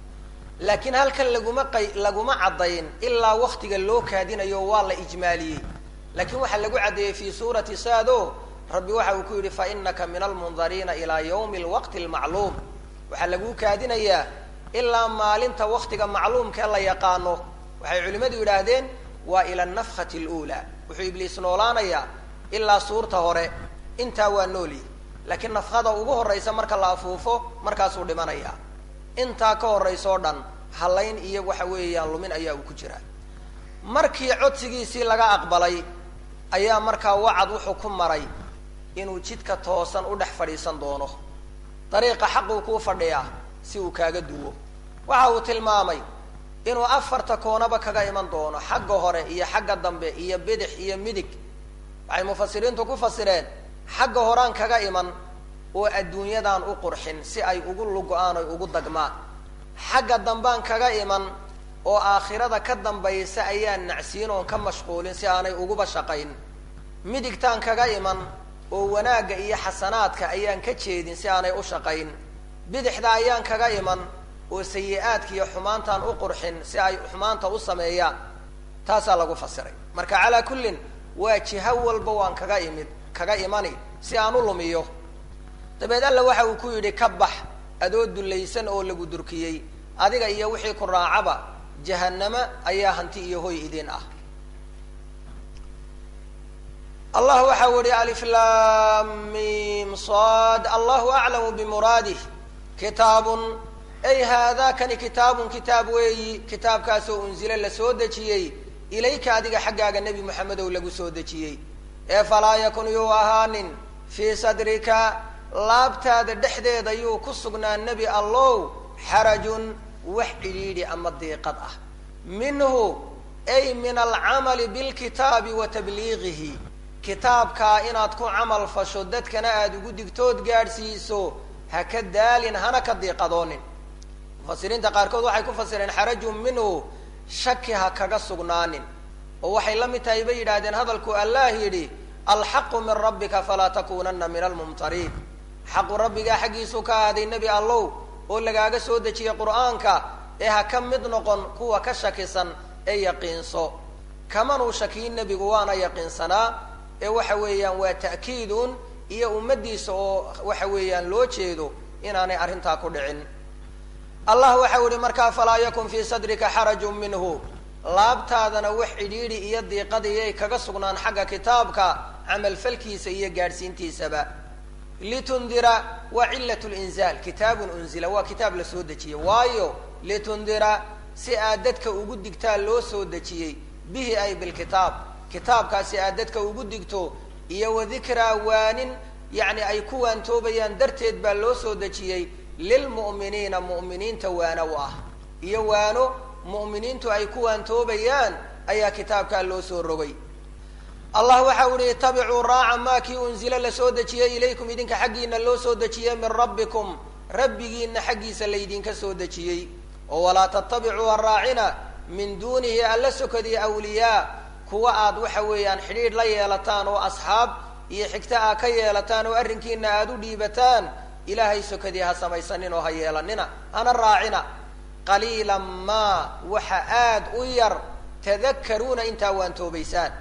laakiin halkan laguma qay laguma caddayn ilaa waktiga loo kaadinayo waa la ijmaaliyey laakiin waxaa lagu caddeeyey fi suurati saado rabbi waxa uu ku yidhi fa inaka min almundariina ilaa yawmi alwaqti almacluum waxaa laguu kaadinayaa ilaa maalinta waktiga macluumkee la yaqaano waxay culimmadu yidhaahdeen waa ila anafkhati aluulaa wuxuu ibliis noolaanayaa ilaa suurta hore intaa waa noolyi laakiin nafkada ugu horraysa marka la afuufo markaasuu dhimanayaa intaa ka horraysa oo dhan hallayn iyo waxa weeyaan lumin ayaa uu ku jiraa markii codsigiisii laga aqbalay ayaa markaa wacad wuxuu ku maray inuu jidka toosan u dhex fadhiisan doono dariiqa xaquu kuu fadhiyaa si uu kaaga duwo waxa uu tilmaamay inuu afarta koonaba kaga iman doono xagga hore iyo xagga dambe iyo bidix iyo midig waxay mufasiriintu ku fasireen xagga horaan kaga iman oo adduunyadan u qurxin si ay ugu lugo-aan oy ugu dagmaan xagga dambaan kaga iman oo aakhirada ka dambaysa ayaan nacsiin oon ka mashquulin si aanay uguba shaqayn midigtaan kaga iman oo wanaagga iyo xasanaadka ayaan ka jeedin si aanay u shaqayn bidixda ayaan kaga iman oo sayi-aadka iyo xumaantaan u qurxin si ay xumaanta u sameeyaan taasaa lagu fasiray marka calaa kullin waa jiho walba waan kaga imid kaga imani si aan u lumiyo dabeed alla waxa uu ku yidhi ka bax adoo dullaysan oo lagu durkiyey adiga iyo wixii ku raacaba jahanamo ayaa hanti iyo hoy idin ah allah waxa u yihi aliflamim sad allahu aclamu bimuraadih kitaabun ay haadakani kitaabun kitaab weeyi kitaabkaasoo unzila la soo dejiyey ilayka adiga xaggaaga nebi moxamedow lagu soo dejiyey ee falaa yakun yuu ahaanin fii sadrika laabtaada dhexdeeda yuu ku sugnaa nebi allow xarajun wax cidhiidhi ama diiqad ah minhu ay min alcamali bilkitaabi wa tabliigihi kitaabkaa inaad ku camal fasho dadkana aada ugu digtood gaadhsiiso ha ka daalin hana ka diiqadoonin mufasiriinta qaarkood waxay ku fasireen xarajun minhu shaki ha kaga sugnaanin oo waxay la mid tahay bay yidhaahdeen hadalku allah yidhi alxaqu min rabbika falaa takunana min almumtariin xaqu rabbigaa xaggiisuu ka ahaaday nebi allow oo lagaaga soo dejiyey qur'aanka ee ha ka mid noqon kuwa ka shakisan ee yaqiinso kamanuu shakiyin nebigu waana yaqiinsanaa ee waxa weeyaan waa ta'kiidun iyo ummaddiisa oo waxa weeyaan loo jeedo inaanay arrintaa ku dhicin allah waxau ihi markaa falaa yakun fii sadrika xarajun minhu laabtaadana wax cidhiidhi iyo diiqadiyay kaga sugnaan xagga kitaabka camalfalkiisa iyo gaadhsiintiisaba litundira waa cilat linzaal kitaabun unzila waa kitaab la soo dejiyey waayo litundira si aad dadka ugu digtaa loo soo dejiyey bihi ay bilkitaab kitaabkaasi aad dadka ugu digto iyo wadikraa waanin yacni ay ku waantoobayaan darteed baa loo soo dejiyey lilmu'miniina mu'miniinta waano u ah iyo waano mu'miniintu ay ku waantoobayaan ayaa kitaabkaa loo soo rogay allah waxa u ihi itabicuu raaca maa kii unzila lasoo dejiyey ilaykum idinka xaggiina loo soo dejiyey min rabbikum rabbigiina xaggiisa laydinka soo dejiyey oo walaa tatabicuu haraacina min duunihi alla sokadii awliyaa kuwa aad waxa weeyaan xidhiidh la yeelataan oo asxaab iyo xigta aa ka yeelataan oo arrinkiina aada u dhiibataan ilaahay sokadii ha samaysanin oo ha yeelanina hana raacina qaliilan maa waxa aad u yar tadakaruuna intaa waantoobaysaan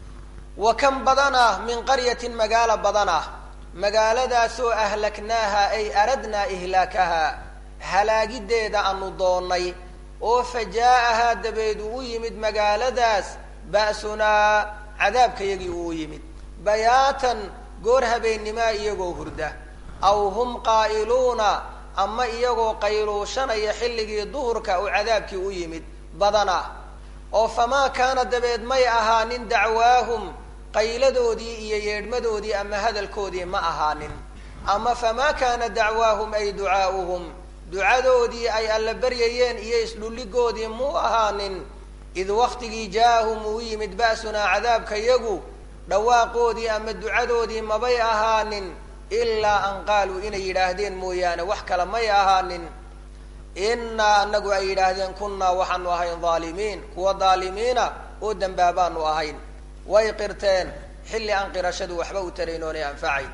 wa kan badan ah min qaryatin magaalo badan ah magaaladaasoo ahlaknaaha ay aradnaa ihlaakaha halaagideeda aanu doonnay oo fa jaa-ahaa dabeed uu u yimid magaaladaas ba'sunaa cadaabkayagii uu u yimid bayaatan goor habeennimaa iyagoo hurda aw hum qaa'iluuna ama iyagoo qayluushanaya xilligii duhurka uu cadaabkii u yimid badana oo famaa kaana dabeed may ahaanin dacwaahum qayladoodii iyo yeedhmadoodii ama hadalkoodii ma ahaanin ama famaa kaana dacwaahum ay ducaa'uhum ducadoodii ay alla baryayeen iyo isdhulligoodii muu ahaanin id waktigii jaa-ahum uu yimid ba'sunaa cadaabkayagu dhawaaqoodii ama ducadoodii mabay ahaanin ilaa an qaaluu inay yidhaahdeen mooyaane wax kale may ahaanin innaa anagu ay yidhaahdeen kunnaa waxaanu ahayn dhaalimiin kuwa dhaalimiina oo dambaabaanu ahayn way qirteen xilli aan qirashadu waxba u tarayn oonay anfacayn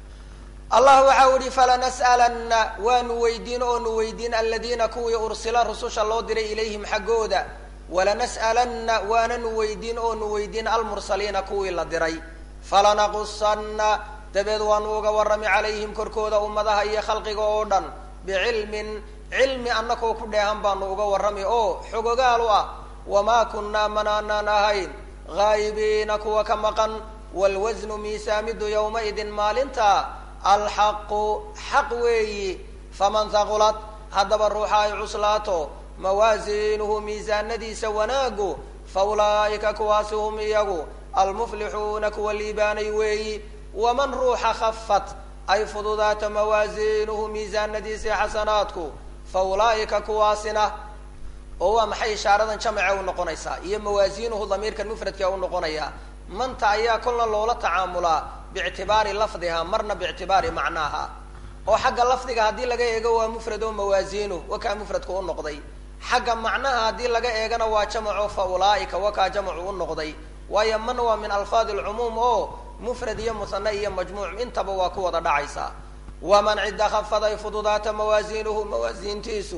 allah waxa u ihi falanas'alanna waanu weydiin oonu weydiin aladiina kuwii ursila rususha loo diray ilayhim xaggooda walanas'alanna waananu weydiin oonu weydiin almursaliina kuwii la diray falanaqusanna dabeed waanu uga warrami calayhim korkooda ummadaha iyo khalqiga oo dhan bicilmin cilmi annakoo ku dheehan baanu uga warrami oo xogogaal u ah wamaa kunnaa manaanaan ahayn haayibiina kuwa ka maqan waalwasnu miisaamidu yowmaidin maalinta alxaqu xaq weeyi faman haqulat haddaba ruuxa ay cuslaato mawaasiinuhu miisaanadiisa wanaagu fa ulaa'ika kuwaasi hum iyagu almuflixuuna kuwa liibaanay weeyi waman ruuxa khafat ay fududaato mawaasiinuhu miisaanadiisii xasanaadku fa ulaa'ika kuwaasina oo waa maxay ishaaradan jamace u noqonaysaa iyo mawaasiinuhu damiirkan mufradka u noqonaya manta ayaa kolna loola tacaamulaa biictibaari lafdiha marna biictibaari macnaaha oo xagga lafdiga haddii laga eego waa mufrad oo mawaasiinu wakaa mufradku u noqday xagga macnaha haddii laga eegana waa jamaco fa ulaa'ika wakaa jamacu u noqday waayo man waa min alfaadi alcumuum oo mufrad iyo musane iyo majmuuc intaba waa ku wada dhacaysaa waman cidda khafad ay fududaata mawaasiinuhu mawaasiintiisu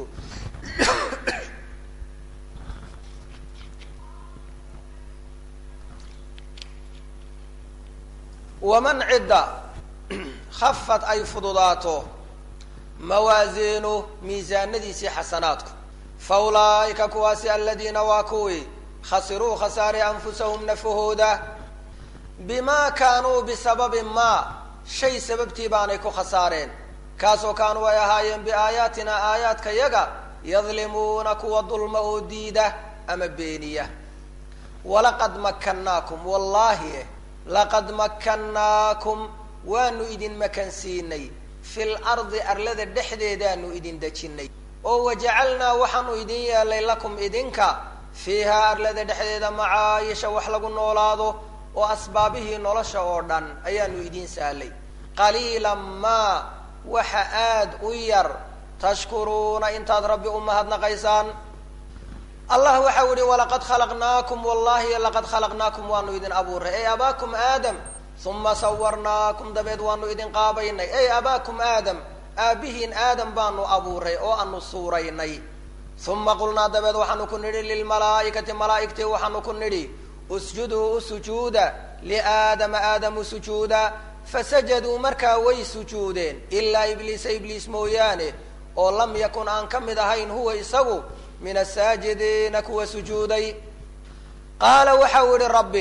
waman cidda khafad ay fududaato mawaasiinu miisaanadiisii xasanaadku fa ulaa'ika kuwaasi aladiina waa kuwii khasiruu khasaare anfusahum nafahooda bimaa kaanuu bisababi maa shay sababtii baanay ku khasaareen kaasoo kaanuu ay ahaayeen biaayaatina aayaadka yaga yadlimuuna kuwa dulma oo diida ama beeniya walaqad makannaakum wallaahi laqad makkannaakum waanu idin makansiinay fil ardi arlada dhexdeedaanu idin dejinnay oo wajacalnaa waxaanu idin yeelay lakum idinka fiihaa arlada dhexdeeda macaayisha wax lagu noolaado oo asbaabihii nolosha oo dhan ayaanu idiin sahlay qaliilan maa waxa aad u yar tashkuruuna intaad rabbi u mahadnaqaysaan allah waxau yihi walaqad khalaqnaakum wallahi laqad khalaqnaakum waanu idin abuuray ey abaakum aadam uma sawarnaakum dabeed waanu idin qaabaynay ey abaakum aadam aabbihiin aadam baanu abuuray oo aanu suuraynay uma qulnaa dabeed waxaanu ku nidhi lilmalaa'ikati malaa'igtii waxaanu ku nidhi usjuduu u sujuuda liaadama aadamu sujuuda fasajaduu markaa way sujuudeen ilaa ibliisa ibliis mooyaane oo lam yakun aan ka mid ahayn huwa isagu min asaajidiina kuwa sujuuday qaala waxa uu yihi rabbi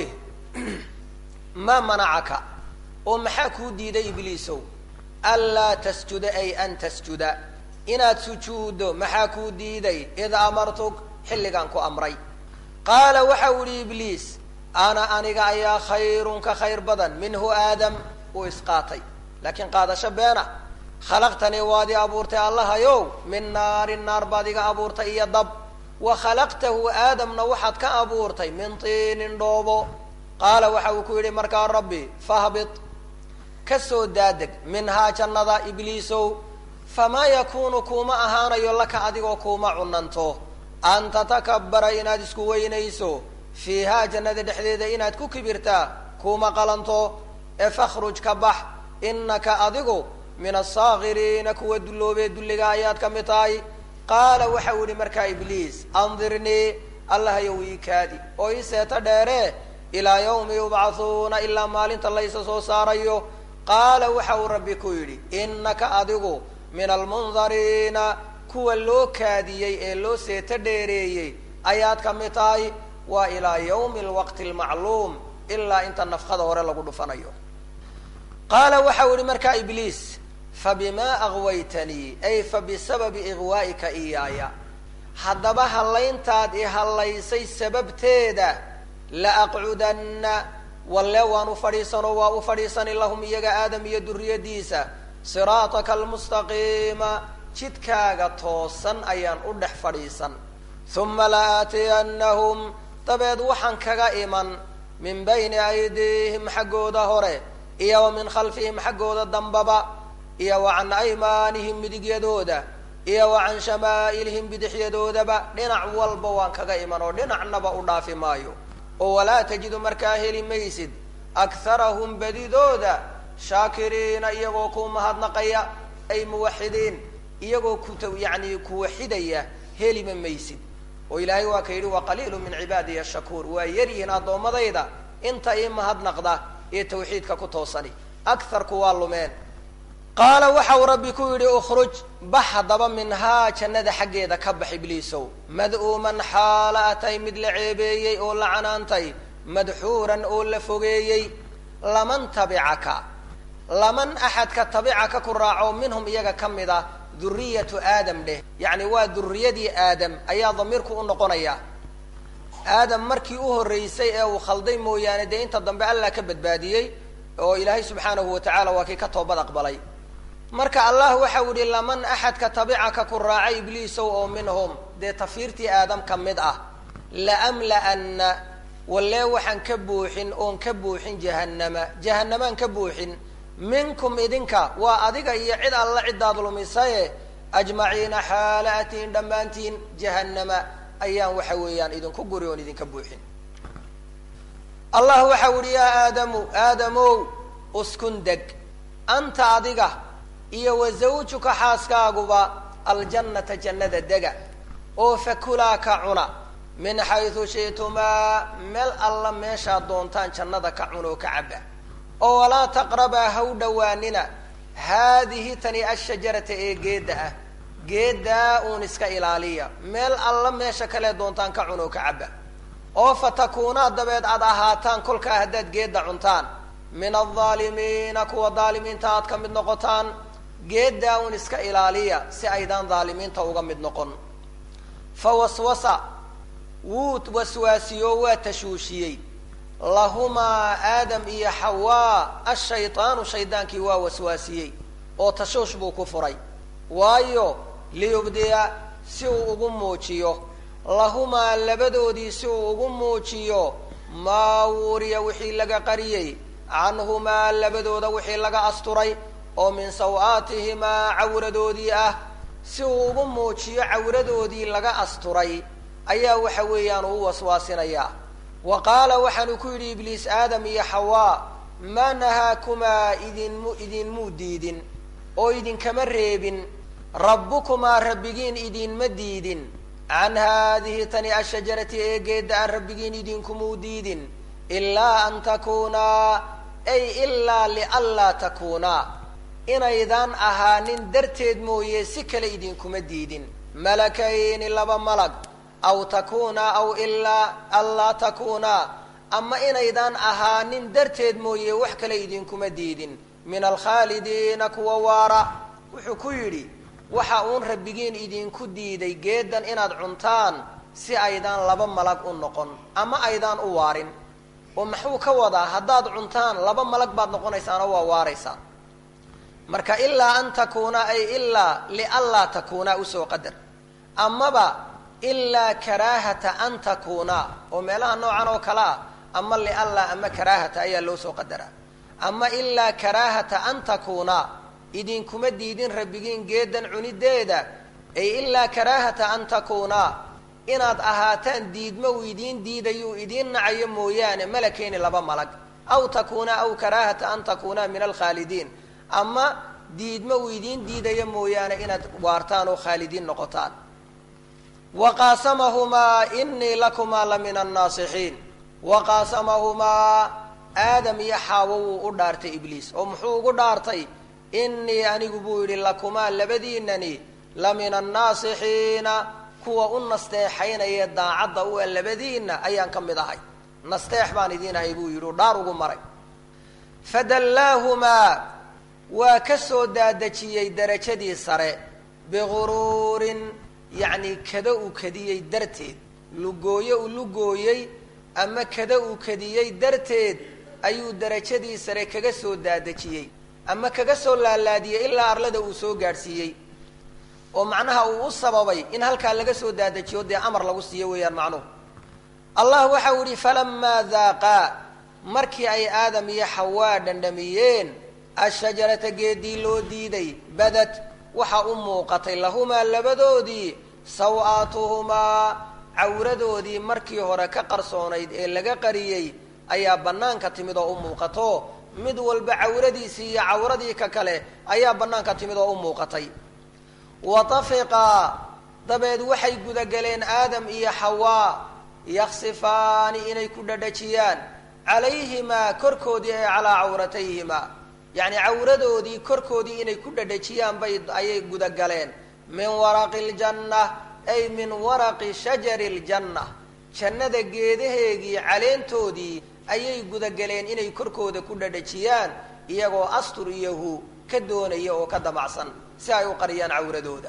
maa manacaka oo maxaa kuu diiday ibliisow anlaa tasjuda ay an tasjuda inaad sujuuddo maxaa kuu diiday id amartuk xilligaan ku amray qaala waxa uu yihi ibliis ana aniga ayaa khayrun ka khayr badan minhu aadam uu isqaatay laakiin qaadasho beena khalaqtanii waad i abuurtay allahayow min naarin naar baad iga abuurtay iyo dab wa khalaqtahu aadamna waxaad ka abuurtay min tiinin dhoobo qaala waxa uu ku yidhi markaa rabbi fahbit kasoo daadeg minhaa jannada ibliisow famaa yakuunu kuuma ahaanayo laka adigoo kuuma cunanto an tatakabara inaad isku weynayso fiihaa jannada dhexdeeda inaad ku kibirtaa kuuma qalanto ee fakhruj ka bax inaka adigu min asaakiriina kuwa dulloobee dulliga ayaad ka mid tahay qaala waxa uu yihi markaa ibliis andirnii allahayow ii kaadi oo ii seeto dheere ilaa yawmi yubcathuuna ilaa maalinta laysa soo saarayo qaala waxa uu rabbi ku yidhi inaka adigu min almundariina kuwa loo kaadiyey ee loo seeto dheereeyey ayaad ka mid tahay waa ilaa yawmi alwaqti almacluum ilaa inta nafkada hore lagu dhufanayo qaala waxa uu yihi markaa ibliis fabimaa aghwaytanii ay fabisababi igwaa'ika iyaaya haddaba hallayntaad i hallaysay sababteeda la aqcudanna walle waan u fadhiisanoo waa u fadhiisani lahum iyaga aadam iyo duriyadiisa siraataka almustaqiima jidkaaga toosan ayaan u dhex fadhiisan uma la aatiyannahum dabeed waxaan kaga iman min bayni aydiihim xaggooda hore iyo wa min khalfihim xaggooda dambaba iyo wa can aymaanihim midigyadooda iyo wa can shamaa'ilihim bidixyadoodaba dhinac walba waan kaga iman oo dhinacnaba u dhaafi maayo oo walaa tajidu markaa heli maysid akharahum badidooda shaakiriina iyagoo ku mahadnaqaya ay muwaxidiin iyagoo ku yani kuwaxidaya helima maysid oo ilaahay waa ka yidhi wa qaliilu min cibaadiya shakuur waa yaryihiin addoommadayda inta ii mahadnaqda ee tawxiidka ku toosani akarku waa lumeen qaala waxa uu rabbi ku yidhi ukhruj bax haddaba minhaa jannada xaggeeda ka bax ibliisow mad'uuman xaala atay mid la ceebeeyey oo la canaantay madxuuran oo la fogeeyey laman tabicaka laman axadka tabicaka ku raaco minhum iyaga ka mid ah duriyatu aadam dheh yacni waa duriyadii aadam ayaa damiirku u noqonaya aadam markii u horreysay ee uu khalday mooyaane dee inta dambe allah ka badbaadiyey oo ilaahay subxaanahu wa tacaala waa kii ka toobad aqbalay marka allah waxa u yihi laman axadka tabicaka ku raacay ibliisow oo minhum dee tafiirtii aadam ka mid ah laamla'anna wallee waxaan ka buuxin oon ka buuxin jahannama jahannamaan ka buuxin minkum idinka waa adiga iyo cid alla ciddaad lumisaye ajmaciina xaala atiin dhammaantiin jahannama ayaan waxa weeyaan idinku guri oon idinka buuxin allah waxa u yihi yaa aadamu aadamow uskun deg anta adiga iyo wa zawjuka xaaskaaguba aljannata jannada dega oo fakulaa ka cuna min xaysu shi'tumaa meel alla meeshaad doontaan jannada ka cun oo ka caba oo walaa taqrabaa ha u dhowaanina haadihi tani ashajarata ee geedda ah geeddaa uun iska ilaaliya meel alla meesha kale doontaan ka cun oo ka caba oo fatakuunaa dabeed aad ahaataan kolkaa haddaad geedda cuntaan min aldaalimiina kuwa daalimiinta aad ka mid noqotaan geeddaa uun iska ilaaliya si aydaan daalimiinta uga mid noqon fa waswasa wuu waswaasiyoo waa tashuushiyey lahumaa aadam iyo xawaa ashaydaanu shaydaankii waa waswaasiyey oo tashuush buu ku furay waayo liyubdiya si uu ugu muujiyo lahumaa labadoodii si uu ugu muujiyo maa wuriya wixii laga qariyey canhumaa labadooda wixii laga asturay oo min saw-aatihimaa cawradoodii ah si uu ugu muujiyo cawradoodii laga asturay ayaa waxa weeyaan uu waswaasinayaa wa qaala waxaanu ku yidhi ibliis aadam iyo xawaa maa nahaakumaa idinmu idinmuu diidin oo idinkama reebin rabbukumaa rabbigiin idinma diidin can haadihi tani ashajarati ee geedda aan rabbigiin idinkumuu diidin ilaa an takuunaa ay ilaa lianlaa takuunaa inaydaan ahaanin darteed mooye si kale idinkuma diidin malakayni laba malag aw takuunaa aw ilaa anlaa takuunaa ama inaydaan ahaanin darteed mooye wax kale idinkuma diidin min alkhaalidiina kuwa waara wuxuu ku yidhi waxa uun rabbigiin idinku diiday geedan inaad cuntaan si aydaan laba malag u noqon ama aydaan u waarin oo maxuu ka wadaa haddaad cuntaan laba malag baad noqonaysaanoo waa waaraysaa marka ilaa an takuuna ay ilaa lianlaa takuunaa usoo qadar amaba ilaa karaahata an takuuna oo meelaha noocan oo kale ah ama lianlaa ama karaahata ayaa loo soo qadaraa ama ilaa karaahata an takuuna idinkuma diidin rabbigiin geedan cunideeda ay ilaa karaahata an takuuna inaad ahaataan diidma uu idiin diidayuu idiin nacayo mooyaane malakeyni laba malag aw takuuna aw karaahata an takuuna min alkhaalidiin ama diidma uu idiin diidayo mooyaane inaad waartaan oo khaalidiin noqotaan waqaasamahumaa inii lakumaa la min annaasixiin waqaasamahumaa aadam iyo xaawo wuu u dhaartay ibliis oo muxuu ugu dhaartay inii anigu buu yidhi lakumaa labadiinani la min annaasixiina kuwa u nasteexaynaya daacadda u a labadiinna ayaan ka mid ahay nasteex baan idiin ahay buu yidhi u dhaar ugu maray fadallaahumaa waa ka soo daadejiyey darajadii sare biguruurin yacni kada uu kadiyey darteed lugooye uu lugooyey ama kada uu kadiyey darteed ayuu darajadii sare kaga soo daadejiyey ama kaga soo laalaadiyey ilaa arlada uu soo gaadhsiiyey oo macnaha uu u sababay in halkaa laga soo daadajiyo dee amar lagu siiyo weeyaan macnuhu allah waxau yihi falamaa daaqaa markii ay aadam iyo xawaa dhandhamiyeen ashajarata geedii loo diiday badad waxa u muuqatay lahumaa labadoodii saw-aatuhumaa cawradoodii markii hore ka qarsoonayd ee laga qariyey ayaa bannaanka timid oo u muuqato mid walba cawradiisii iyo cawradii ka kale ayaa bannaanka timid oo u muuqatay watafiqaa dabeed waxay gudagaleen aadam iyo xawaa yaksifaani inay ku dhadhajiyaan calayhimaa korkoodii ee calaa cawratayhimaa yacni cawradoodii korkoodii inay ku dhadhajiyaan bay ayay gudagaleen min waraqi ljanna ay min waraqi shajari ljanna jannada geedaheegii caleentoodii ayay gudagaleen inay korkooda ku dhadhajiyaan iyagoo astur iyo hu ka doonaya oo ka damacsan si ay u qariyaan cawradooda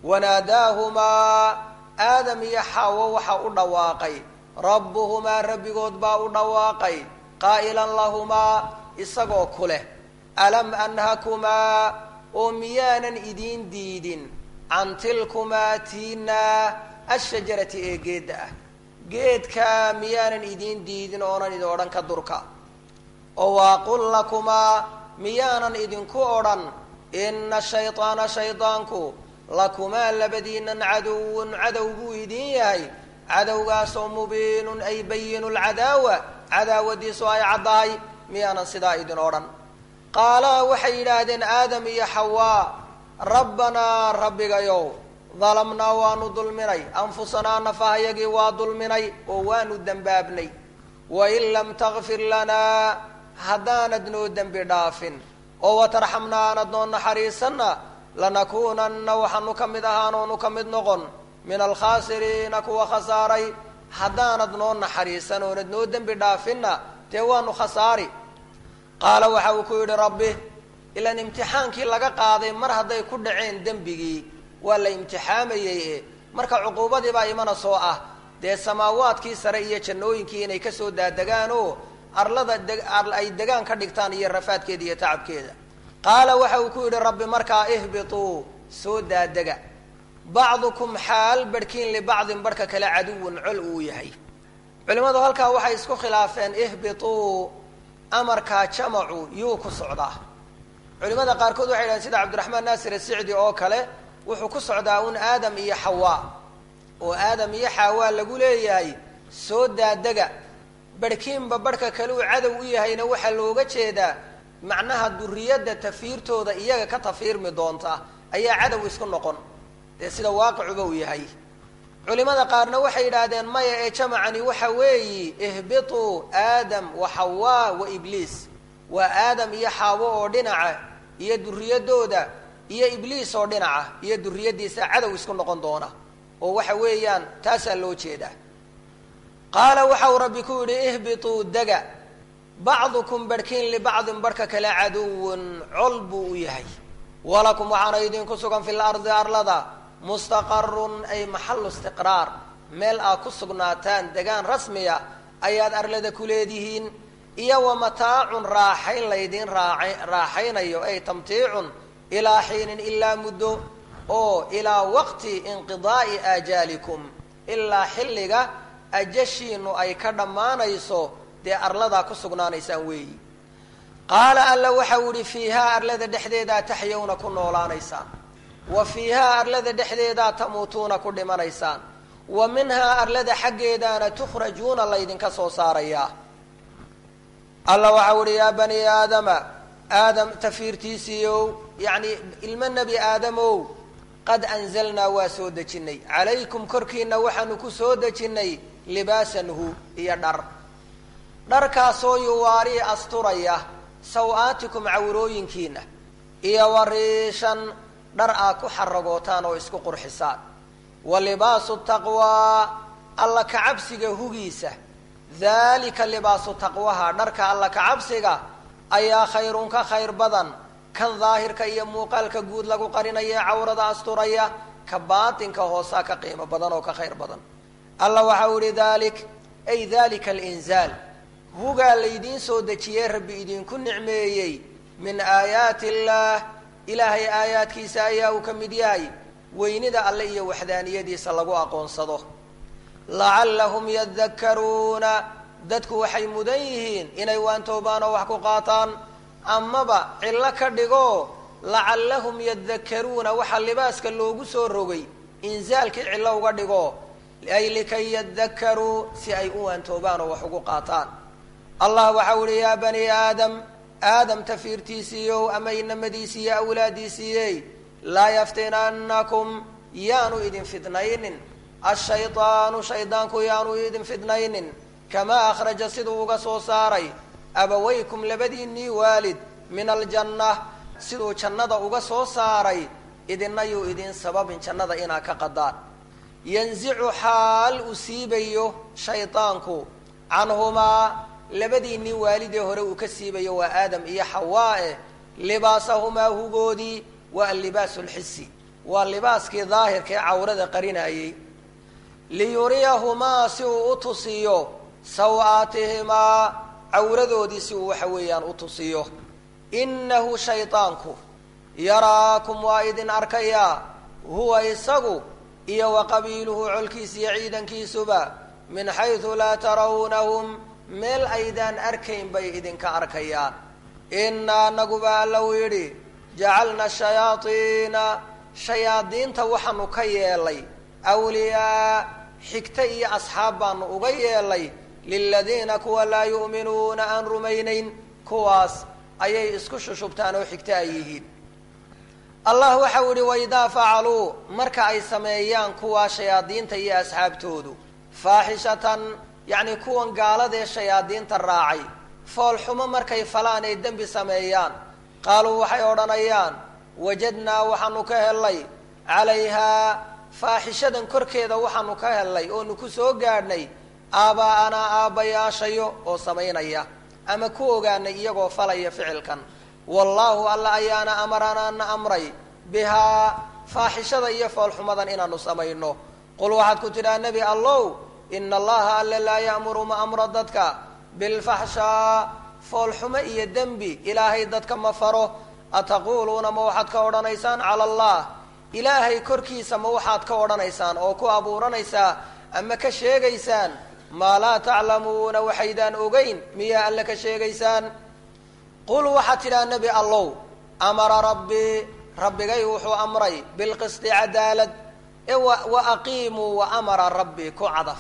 wanaadaahumaa aadam iyo xaawo waxa u dhawaaqay rabbuhumaa rabbigood baa u dhawaaqay qaa'ilan lahumaa isagoo ku leh alam anhakumaa oo miyaanan idiin diidin can tilkumaa tiinaa ashajarati ee geedda ah geedkaa miyaanan idiin diidin oonan idin odhan ka durka oo waaqul lakumaa miyaanan idinku odhan ina shayطaana shaydaanku lakumaa labadiinan caduwun cadow buu idin yahay cadowgaasoo mubiinun ay bayinu lcadaawa cadaawadiisu ay caddahay miyaanan sidaa idin odhan qaalaa waxay yidhaahdeen aadam iyo xawaa rabbanaa rabbigayow dalamnaa waanu dulminay anfusanaa nafahayagii waa dulminay oo waanu dembaabnay wain lam takfir lanaa haddaanad noo dembi dhaafin oo watarxamna aanad noo naxariisanna lanakuunanna waxaanu ka mid ahaanoonu ka mid noqon min alkhaasiriina kuwa khasaaray haddaanad noo naxariisan oonad noo dembi dhaafinna dee waanu khasaari qaala waxa uu ku yidhi rabbi ilaan imtixaankii laga qaaday mar hadday ku dhaceen dembigii waa la imtixaamayey e marka cuquubadii baa imana soo ah dee samaawaadkii sare iyo jannooyinkii inay kasoo daadegaan oo arlada ay degaan ka dhigtaan iyo rafaadkeeda iyo tacabkeeda qaala waxa uu ku yidhi rabbi markaa ihbituu soo daadega bacdukum xaal barhkiin libacdin barhka kale caduwun col uu yahay culimmadu halkaa waxay isku khilaafeen ihbituu amarkaa jamacu yuu ku socdaa culimada qaarkood waxay yidhahdeen sida cabdiraxmaan naasir asicdi oo kale wuxuu ku socdaa un aadam iyo xawaa oo aadam iyo xawaa lagu leeyahay soo daadega barhkiinba barhka kale uu cadow u yahayna waxaa looga jeedaa macnaha duriyadda tafiirtooda iyaga ka tafiirmi doonta ayaa cadow isku noqon dee sida waaqicuba uu yahay culimada qaarna waxay yidhaahdeen maya ee jamacani waxa weeyi ihbituu aadam wa xawaa wa ibliis waa aadam iyo xaawo oo dhinaca iyo duriyadooda iyo ibliis oo dhinaca iyo duriyaddiisa cadow isku noqon doona oo waxa weeyaan taasaa loo jeedaa qaala waxa uu rabbi ku yidhi ihbituu dega bacdukum barhkiin libacdin barhka kale caduwun col buu u yahay walakum waxaana idinku sugan fi lardi arlada mustaqarun ay maxalu istiqraar meel aad ku sugnaataan degaan rasmiya ayaad arlada ku leedihiin iyo wa mataacun raaxayn laydin raaxaynayo ay tamtiicun ilaa xiinin ilaa muddo oo ilaa waqti inqidaa'i aajaalikum ilaa xilliga ajashiinu ay ka dhammaanayso dee arladaa ku sugnaanaysaan weeyi qaala alla waxau ihi fiihaa arlada dhexdeedaa taxyawna ku noolaanaysaan wa fiihaa arlada dhexdeedaa tamuutuuna ku dhimanaysaan wa minhaa arlada xaggeedaana tukhrajuuna laydinka soo saarayaa alla waxau ihi yaa bani aadama aadam tafiirtiisiiow yacni ilmo nebi aadamow qad anzalnaa waa soo dejinnay calaykum korkiina waxaanu ku soo dejinnay libaasan hu iyo dhar dharkaasoo yuwaarii asturaya saw-aatikum cawrooyinkiina iyo wariishan dhar aad ku xaragootaan oo isku qurxisaan wa libaasu taqwaa alla kacabsiga hugiisa daalika libaasu taqwaha dharka alla kacabsiga ayaa khayrun ka khayr badan kan daahirka iyo muuqaalka guud lagu qarinaya cawrada asturaya ka baatinka hoosaa ka qiimo badan oo ka khayr badan alla waxau ihi dalik ay dalika alinzaal hugaa laydiin soo dejiyey rabbi idinku nicmeeyey min aayaati illaah ilaahay aayaadkiisa ayaa uu ka mid yahay weynida alle iyo waxdaaniyadiisa lagu aqoonsado lacallahum yadakkaruuna dadku waxay mudan yihiin inay waantoobaan oo wax ku qaataan amaba cillo ka dhigo lacallahum yadakkaruuna waxaa libaaska loogu soo rogay inzaalkii cillo uga dhigo ay likay yadakkaruu si ay u waantoobaan oo wax ugu qaataan allah waxau ihi yaa bani aadam aadam tafiirtiisiiyow ama inamadiisiiyo awlaadiisiiyey laa yaftinannakum yaanu idin fidnaynin ashaydaanu shaydaanku yaanu idin fidnaynin kamaa akhraja siduu uga soo saaray abawaykum labadiinnii waalid min aljanna siduu jannada uga soo saaray idina yuu idin sababin jannada inaa ka qadaan yanzicu xaal uu siibayo shaydaanku canhumaa labadiinnii waalidee hore uu ka siibayo waa aadam iyo xawaa-e libaasahumaa hugoodii waa allibaasu lxisi waa libaaskii daahirka ee cawrada qarinayey liyuriyahumaa si uu u tusiyo saw-aatihimaa cawradoodii si uu waxa weeyaan u tusiyo innahu shaydaanku yaraakum waa idin arkayaa huwa isagu iyo wa qabiiluhu colkiisa iyo ciidankiisuba min xaysu laa tarawnahum meel aydaan arkayn bay idinka arkayaan inaa anaguba alla uu yidhi jacalna shayaadiina shayaadiinta waxaanu ka yeelay awliyaa xigta iyo asxaab baanu uga yeelay liladiina kuwa laa yu'minuuna aan rumaynayn kuwaas ayay isku shushubtaan oo xigta ay yihiin allah waxau yihi waidaa facaluu marka ay sameeyaan kuwaa shayaadiinta iyo asxaabtoodu faaxishatan yacni kuwan gaaladee shayaadiinta raacay foolxumo markay falaan ay dembi sameeyaan qaaluu waxay odhanayaan wajadnaa waxaanu ka hellay calayhaa faaxishadan korkeeda waxaanu ka hellay oonu ku soo gaadhnay aabaa-anaa aabbayaashayo oo samaynaya ama ku ogaanay iyagoo falaya ficilkan wallaahu alla ayaana amaranaana amray bihaa faaxishada iyo foolxumadan inaanu samayno qul waxaad ku tidhaha nebi allow ina allaha alle laa ya'muru ma amro dadka bilfaxshaa foolxumo iyo dembi ilaahay dadka ma faro ataquuluuna ma waxaad ka odhanaysaan cala allah ilaahay korkiisa ma waxaad ka odhanaysaan oo ku abuuranaysaa ama ka sheegaysaan maa laa taclamuuna waxaydaan ogeyn miyaa alle ka sheegaysaan qul waxaad tidhaha nebi allow amara rabbii rabbigay wuxuu amray bilqisti cadaalad ee wa aqiimuu wa amara rabbii ku cadaf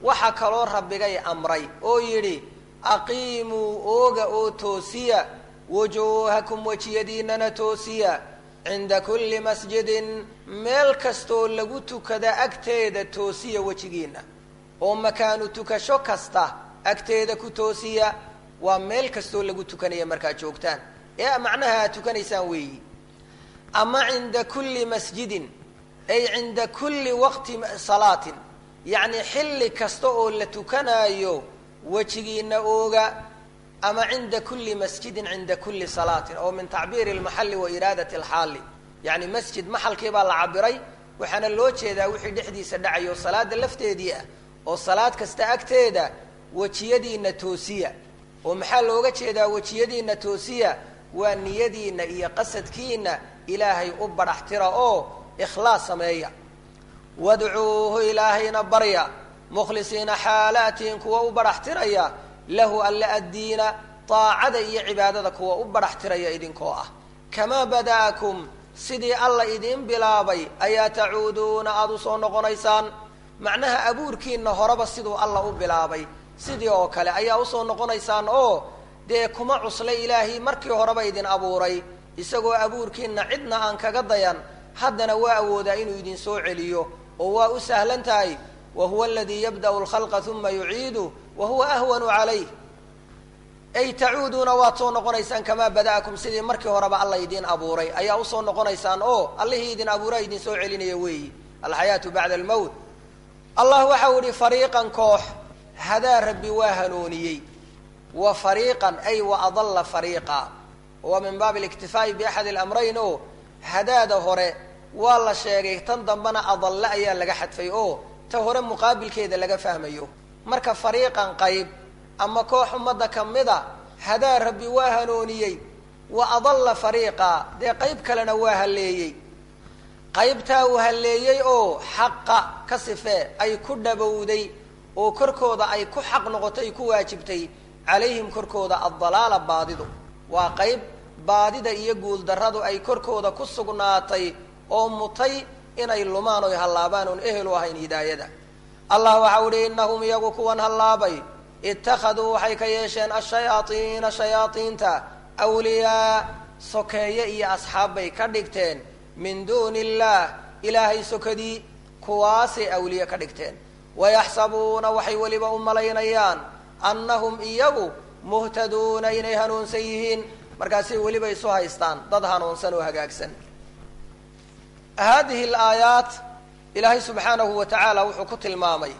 waxa kaloo rabbigay amray oo yidhi aqiimuu ooga oo toosiya wujuuhakum wejiyadiinana toosiya cinda kulli masjidin meel kastoo lagu tukada agteeda toosiya wejigiina oo makaanu tukasho kasta agteeda ku toosiya waa meel kastoo lagu tukanaya markaad joogtaan ee macnaha aad tukanaysaan weeyi ama cinda kulli masjidin ay cinda kulli waqti salaatin yacni xilli kasta oo la tukanaayo wejigiina ooga ama cinda kulli masjidin cinda kulli salaatin oo min tacbiiri almaxalli wa iraadati alxaali yacni masjid maxalkii baa la cabiray waxaana loo jeedaa wixii dhexdiisa dhacayo salaada lafteedii ah oo salaad kasta agteeda wejiyadiina toosiya oo maxaa looga jeedaa wejiyadiina toosiya waa niyadiina iyo qasadkiina ilaahay u badhaxtira oo ikhlaas sameeya wadcuuhu ilaahayna barya mukhlisiina xaalaatihin kuwa u badhaxtiraya lahu alla addiina daacada iyo cibaadada kuwa u badhaxtiraya idinkoo ah kamaa bada'akum sidii alla idiin bilaabay ayaa tacuuduuna aada usoo noqonaysaan macnaha abuurkiina horeba siduu alla u bilaabay sidii oo kale ayaa usoo noqonaysaan oo dee kuma cuslay ilaahay markii horeba idin abuuray isagoo abuurkiina cidna aan kaga dayan haddana waa awoodaa inuu idin soo celiyo oo waa u sahlan tahay wa huwa aladii yabda'u lkhalqa uma yuciidu wa huwa ahwanu calayh ay tacuuduuna waad soo noqonaysaan kamaa bada'akum sidii markii horeba alla idiin abuuray ayaa usoo noqonaysaan oo allihii idin abuuraa idin soo celinaya weeyi alxayaatu bacda almowt allah waxau ihi fariiqan koox hadaa rabbi waa hanuuniyey wa fariiqan ay wa adalla fariiqa waa min baabi aliktifaa'i biaxadi alamrayn oo hadaada hore waa la sheegay tan dambena adalle ayaa laga xadfay oo ta hore muqaabilkeeda laga fahmayo marka fariiqan qayb ama koox ummadda ka mida hadaa rabbi waa hanuuniyey wa adalla fariiqa dee qayb kalena waa halleeyey qaybtaa uu halleeyey oo xaqa ka sifee ay ku dhabowday oo korkooda ay ku xaq noqotay ku waajibtay calayhim korkooda addalaala baadidu waa qayb baadida iyo guuldarradu ay korkooda ku sugnaatay oo mutay inay lumaan oy hallaabaan oon ehel u ahayn hidaayada allah waxau ihi innahum iyagu kuwan hallaabay ittakhaduu waxay ka yeesheen ashayaaiina shayaaiinta awliyaa sokeeye iyo asxaab bay ka dhigteen min duuni illaah ilaahay sokadii kuwaasay awliye ka dhigteen wayaxsabuuna waxay weliba u malaynayaan annahum iyagu muhtaduuna inay hanuunsan yihiin markaasay weliba isu haystaan dad hanuunsan oo hagaagsan haadihi alaayaat ilaahay subxaanahu wa tacaala wuxuu ku tilmaamay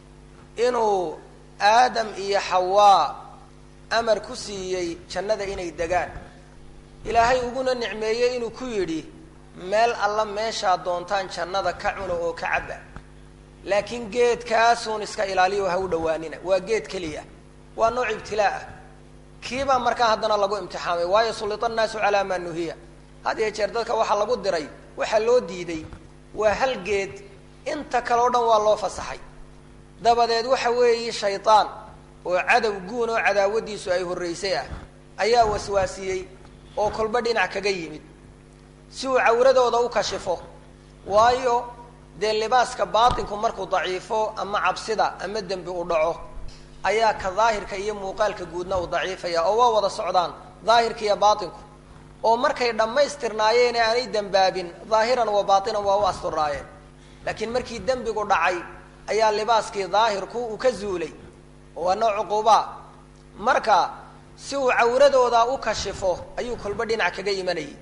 inuu aadam iyo xawaa amar ku siiyey jannada inay degaan ilaahay uguna nicmeeyey inuu ku yidhi meel alla meeshaa doontaan jannada ka cuna oo ka cabba laakiin geedkaasuun iska ilaaliyo ha u dhawaanina waa geed keliya waa nooc ibtilaa ah kiibaa markaa haddana lagu imtixaamay waayo sullita annaasu calaa maa nuhiya had iyo jeer dadka waxaa lagu diray waxaa loo diiday waa hal geed inta kale o dhan waa loo fasaxay dabadeed waxa weeye shaydaan oo cadow guun oo cadaawadiisu ay horraysay ah ayaa waswaasiyey oo kolba dhinac kaga yimid si uu cawradooda u kashifo waayo dee libaaska baatinku markuu daciifo ama cabsida ama dembi u dhaco ayaa ka daahirka iyo muuqaalka guudna u daciifaya oo waa wada socdaan daahirka iyo baatinku oo markay dhammaystirnaayeen ee aanay dembaabin daahiran wa baatinan waa u asturnaayeen laakiin markii dembigu dhacay ayaa libaaskii daahirku uu ka zuulay oo waa nooc cuquubaa marka si uu cawradooda u kashifo ayuu kolba dhinac kaga imanayay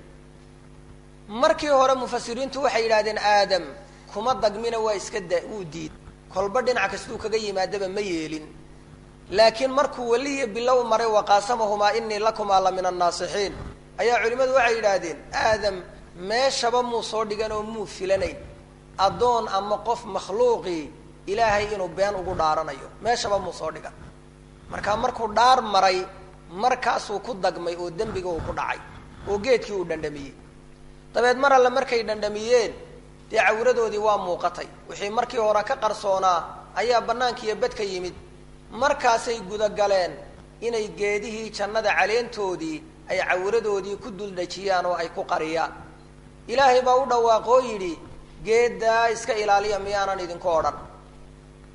markii hore mufasiriintu waxay yidhahdeen aadam kuma dagmina waa iska da wuu diid kolba dhinac kastuu kaga yimaadaba ma yeelin laakiin markuu weliya bilow maray waqaasamahumaa inii lakumaa la min annaasixiin ayaa culimmadu waxay yidhaahdeen aadam meeshaba muu soo dhigan oo muu filanayn addoon ama qof makhluuqii ilaahay inuu been ugu dhaaranayo meeshaba muu soo dhigan marka markuu dhaar maray markaasuu ku dagmay oo dembiga uu ku dhacay oo geedkii uu dhandhamiyey dabeed mar alle markay dhandhamiyeen dee cawradoodii waa muuqatay wixii markii hore ka qarsoonaa ayaa bannaankiiyo bed ka yimid markaasay gudagaleen inay geedihii jannada caleentoodii ay cawradoodii ku duldhajiyaan oo ay ku qariyaan ilaahay baa u dhawaaqoo yidhi geeddaa iska ilaaliya miyaanan idinku odhan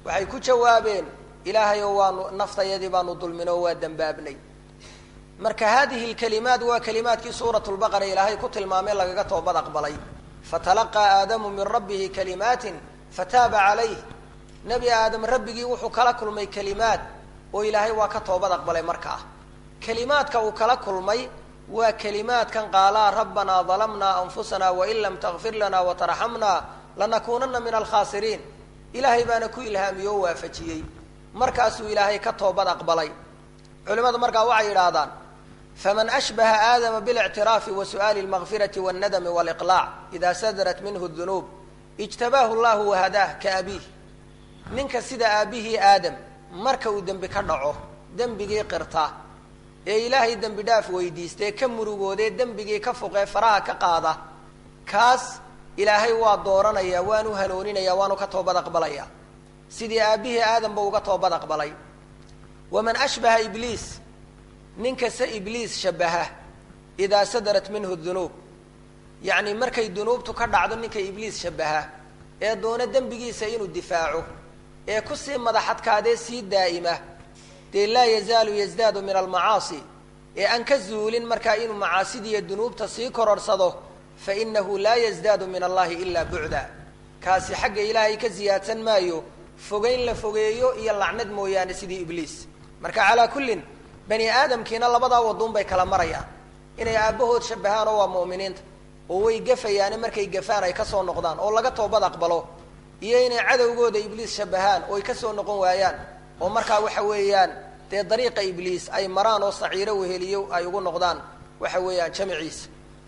waxay ku jawaabeen ilaahayow waanu naftayadii baanu dulmin oo waa dembaabnay marka hadihi lkalimaat waa kalimaadkii suurat lbaqara ilaahay ku tilmaamay lagaga toobad aqbalay fatalaqaa aadamu min rabbihi kalimaatin fataaba calayh nebi aadam rabbigii wuxuu kala kulmay kalimaad oo ilaahay waa ka toobad aqbalay markaa kalimaadka uu kala kulmay waa kalimaadkan qaalaa rabbanaa dalamnaa anfusana wain lam takfir lana watarxamna lanakuunana min alkhaasiriin ilaahay baana ku ilhaamiyey oo waafajiyey markaasuu ilaahay ka toobad aqbalay culimadu markaa waxay yidhaahdaan faman ashbaha aadama biاlictiraafi wa su'aali اlmakfirati wاnnadami wاliqlaac ida sadarat minhu dunuub ijtabaahu llahu wahadaah ka abiih ninka sida aabihii aadam marka uu dembi ka dhaco dembigii qirta ee ilaahay dembi dhaaf weydiistee ka murugoodee dembigii ka fuqee faraha ka qaada kaas ilaahay waa dooranaya waanu hanooninaya waanu ka toobad aqbalaya sidii aabihii aadamba uga toobad aqbalay waman ashbaha ibliis ninkase ibliis shabaha idaa sadarat minhu dunuub yacni markay dunuubtu ka dhacdo ninka ibliis shabaha ee doona dembigiisa inuu difaaco ee kusii madaxadkaadee sii daa'ima dee laa yazaalu yazdaadu min almacaasi ee aan ka zuulin markaa inuu macaasidiiyo dunuubta sii kororhsado fa inahu laa yazdaadu min allahi ilaa bucda kaasi xagga ilaahay ka siyaadsan maayo fogeyn la fogeeyo iyo lacnad mooyaane sidii ibliis marka calaa kullin bani aadamkiina labadaa waduun bay kala marayaan inay aabbahood shabahaan oo waa mu'miniinta oo way gafayaane markay gafaan ay kasoo noqdaan oo laga toobad aqbalo iyo inay cadowgooda ibliis shabahaan oo ay kasoo noqon waayaan oo markaa waxa weeyaan dee dariiqa ibliis ay maraan oo saciiro weheliyo ay ugu noqdaan waxa weeyaan jamiciisa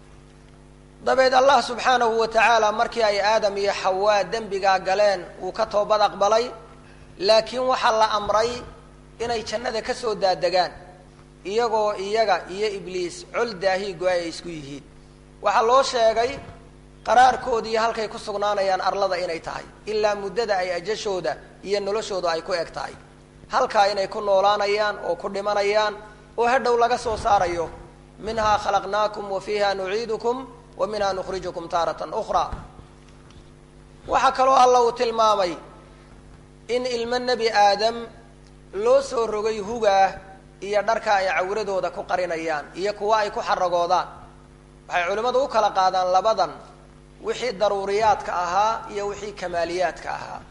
dabeed allah subxaanahu wa tacaala markii ay aadam iyo xawaa dembigaa galeen wuu ka toobad aqbalay laakiin waxaa la amray inay jannada ka soo daadegaan iyagoo iyaga iyo ibliis col daahiigo ay isku yihiin waxaa loo sheegay qaraarkoodii halkay ku sugnaanayaan arlada inay tahay ilaa muddada ay ajashooda iyo noloshooda ay ku eg tahay halkaa inay ku noolaanayaan oo ku dhimanayaan oo hadhow laga soo saarayo minhaa khalaqnaakum wa fiiha nuciidukum wa minha nukhrijukum taaratan ukhraa waxaa kaloo alla uu tilmaamay in ilmo nebi aadam loo soo rogay hugaah iyo dharka ay cawradooda ku qarinayaan iyo kuwa ay ku xaragoodaan waxay culimmadu u kala qaadaan labadan wixii daruuriyaadka ahaa iyo wixii kamaaliyaadka ahaa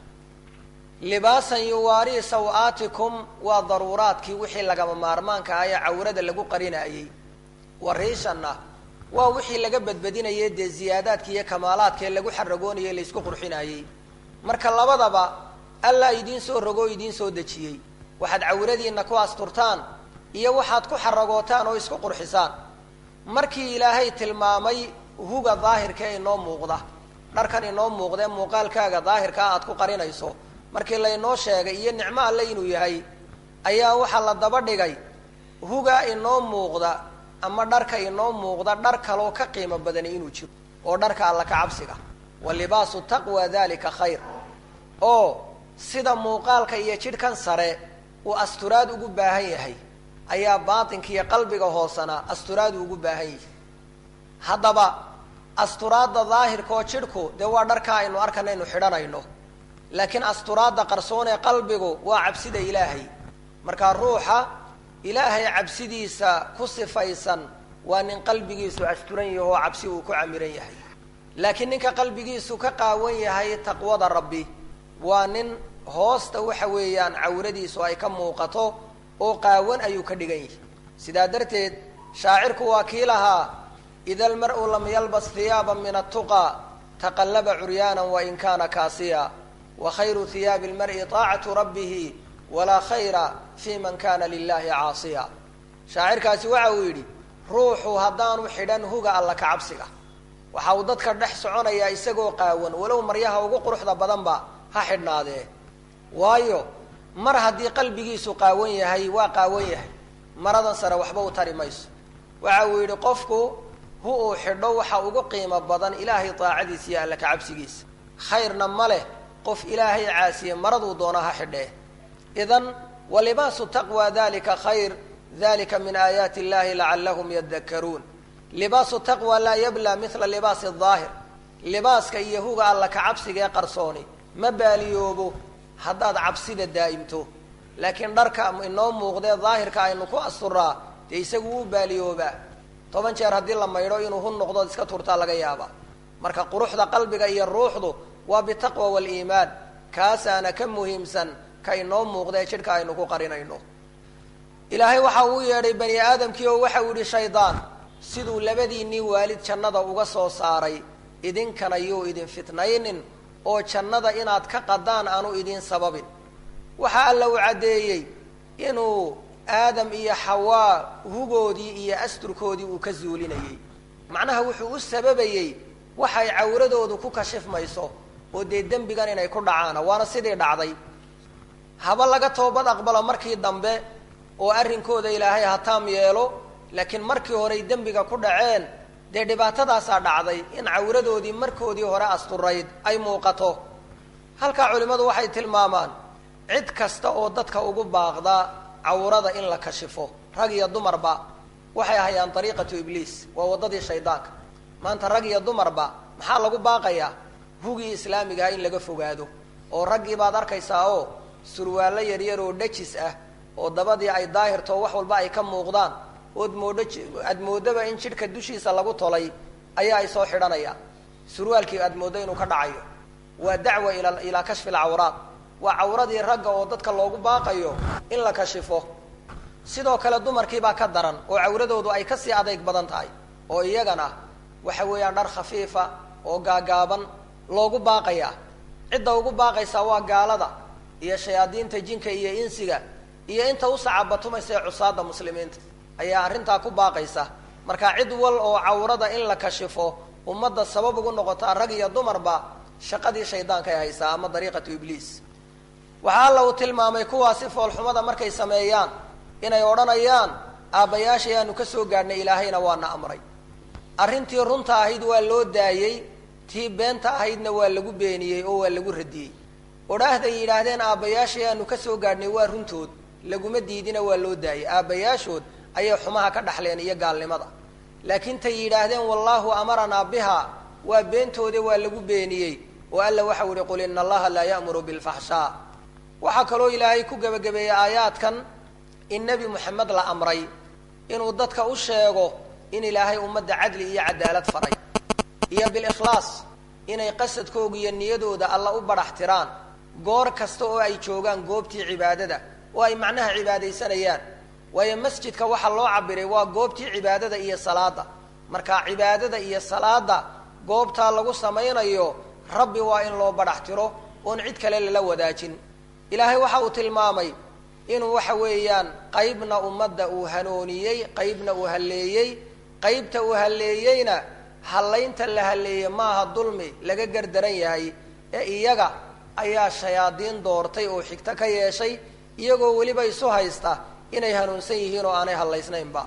libaasan yuwaarii saw-aatikum waa daruuraadkii wixii lagama maarmaanka ah ee cawrada lagu qarinaayey wariishanna waa wixii laga badbadinayay dee ziyaadaadka iyo kamaalaadka ee lagu xaragoonayay laysku qurxinayey marka labadaba allaa idiin soo rogo o idiin soo dejiyey waxaad cawradiinna ku asturtaan iyo waxaad ku xaragootaan oo isku qurxisaan markii ilaahay tilmaamay huga daahirka ee inoo muuqda dharkan inoo muuqda ee muuqaalkaaga daahirkaa aad ku qarinayso markii laynoo sheegay iyo nicmo alle inuu yahay ayaa waxaa la daba dhigay huga inoo muuqda ama dharka inoo muuqda dhar kaloo ka qiimo badani inuu jiro oo dharka alla ka cabsiga wa libaasu taqwa dalika khayr oo sida muuqaalka iyo jidhkan sare uu asturaad ugu baahan yahay ayaa baatinka iyo qalbiga hoosana asturaadu ugu baahan yahay haddaba asturaadda daahirka oo jidhku dee waa dharkaa aynu arkanaynu xidhanayno laakiin asturaadda qarsoon ee qalbigu waa cabsida ilaahay markaa ruuxa ilaahay cabsidiisa ku sifaysan waa nin qalbigiisu asturan yaho oo cabsi uu ku camiran yahay laakiin ninka qalbigiisu ka qaawan yahay taqwada rabbi waa nin hoosta waxa weeyaan cawradiisu ay ka muuqato oo qaawan ayuu ka dhigan yahay sidaa darteed shaacirku waa kii lahaa ida almar-u lam yalbas hiyaaba min attuqa taqallaba curyaana wain kaana kaasiya wa khayru hiyaabi lmari taacatu rabbihi walaa khayra fi man kana lilahi caasiya shaacirkaasi waxa uu yidhi ruuxu haddaanu xidhan huga alla ka cabsiga waxa uu dadka dhex soconayaa isagoo qaawan walow maryaha ugu quruxda badanba ha xidhnaadee waayo mar haddii qalbigiisu qaawan yahay waa qaawan yahay maradan sare waxba u tari mayso waxa uu yidhi qofku hu uu xidho waxa ugu qiimo badan ilaahay daacadiisa iyo alla ka cabsigiisa khayrna ma leh qof ilaahay caasiye maraduu doona ha xidhee idan walibaasu taqwa dalika khayr dalika min aayaati illahi lacallahum yadakaruun libaasu taqwa laa yabla mila libaasi daahir libaaska iyo huga alla ka cabsiga ee qarsooni ma baaliyoobo haddaad cabsida daa'imto laakiin dharka inoo muuqdee daahirka aynu ku asturaa dee isagu wuu baaliyoobaa toban jeer haddii la maydho inuu hun noqdood iska turtaa laga yaabaa marka quruxda qalbiga iyo ruuxdu waa bitaqwa waaliimaan kaasaana ka muhiimsan ka inoo muuqdee jidhka aynu ku qarinayno ilaahay waxa uu yeedhay bani aadamkii oo waxa uu yihi shaydaan siduu labadiinnii waalid jannada uga soo saaray idinkana yuu idin fitnaynin oo jannada inaad ka qadaan aanu idin sababin waxa alla uu caddeeyey inuu aadam iyo xawaa hugoodii iyo asturkoodii uu ka zuulinayey macnaha wuxuu u sababayey waxay cawradoodu ku kashifmayso oo dee dembigan inay ku dhacaana waana sidii dhacday haba laga toobad aqbalo markii dambe oo arrinkooda ilaahay hataam yeelo laakiin markii horey dembiga ku dhaceen dee dhibaatadaasaa dhacday in cawradoodii markoodii hore asturayd ay muuqato halkaa culimmadu waxay tilmaamaan cid kasta oo dadka ugu baaqda cawrada in la kashifo rag iyo dumarba waxay hayaan dariiqatu ibliis waa waddadii shaydaanka maanta rag iyo dumarba maxaa lagu baaqayaa hugii islaamigaha in laga fogaado oo raggii baad arkaysaa oo surwaallo yaryar oo dhajis ah oo dabadii ay daahirto wax walba ay ka muuqdaan ood moodho aad moodaba in jidhka dushiisa lagu tolay ayaa ay soo xidhanayaan surwaalkii aad mooddo inuu ka dhacayo waa dacwa ila ilaa kashfi alcawraat waa cawradii ragga oo dadka loogu baaqayo in la kashifo sidoo kale dumarkii baa ka daran oo cawradoodu ay kasii adeyg badan tahay oo iyagana waxa weeyaan dhar khafiifa oo gaagaaban loogu baaqayaa cidda ugu baaqaysaa waa gaalada iyo shayaadiinta jinka iyo insiga iyo inta u sacabatumaysa ee cusaada muslimiinta ayaa arrintaa ku baaqaysa marka cid wal oo cawrada in la kashifo ummadda sabab ugu noqotaa rag iyo dumarba shaqadii shaydaanka ay haysaa ama dariiqatu ibliis waxaa alla uu tilmaamay kuwaasi foolxumada markay sameeyaan inay odhanayaan aabbayaashay aanu ka soo gaadhnay ilaahayna waana amray arrintii runta ahayd waa loo daayey tii beenta ahaydna waa lagu beeniyey oo waa lagu radiyey odhaahday yidhaahdeen aabbayaashay aanu ka soo gaadhnay waa runtood laguma diidina waa loo daayey aabbayaashood ayay xumaha ka dhaxleen iyo gaalnimada laakiin tay yidhaahdeen wallaahu amaranaa biha waa beentoode waa lagu beeniyey oo alla waxau ihi qul ina allaha laa ya'muru bilfaxshaa waxaa kaloo ilaahay ku gebagabeeyey aayaadkan in nebi moxamed la amray inuu dadka u sheego in ilaahay ummadda cadli iyo cadaalad faray iyo bilikhlaas inay qasadkooga iyo niyadooda alla u badhax tiraan goor kasta oo ay joogaan goobtii cibaadada oo ay macnaha cibaadaysanayaan waayo masjidka waxaa loo cabiray waa goobtii cibaadada iyo salaada marka cibaadada iyo salaada goobtaa lagu samaynayo rabbi waa in loo badhax tiro oon cid kale lala wadaajin ilaahay waxa uu tilmaamay inuu waxa weeyaan qaybna ummadda uu hanooniyey qaybna uu halleeyey qaybta uu halleeyeyna hallaynta la halleeyey maaha dulmi laga gardaran yahay ee iyaga ayaa shayaadiin doortay oo xigto ka yeeshay iyagoo weliba isu haysta inay hanuunsan yihiin oo aanay hallaysnaynba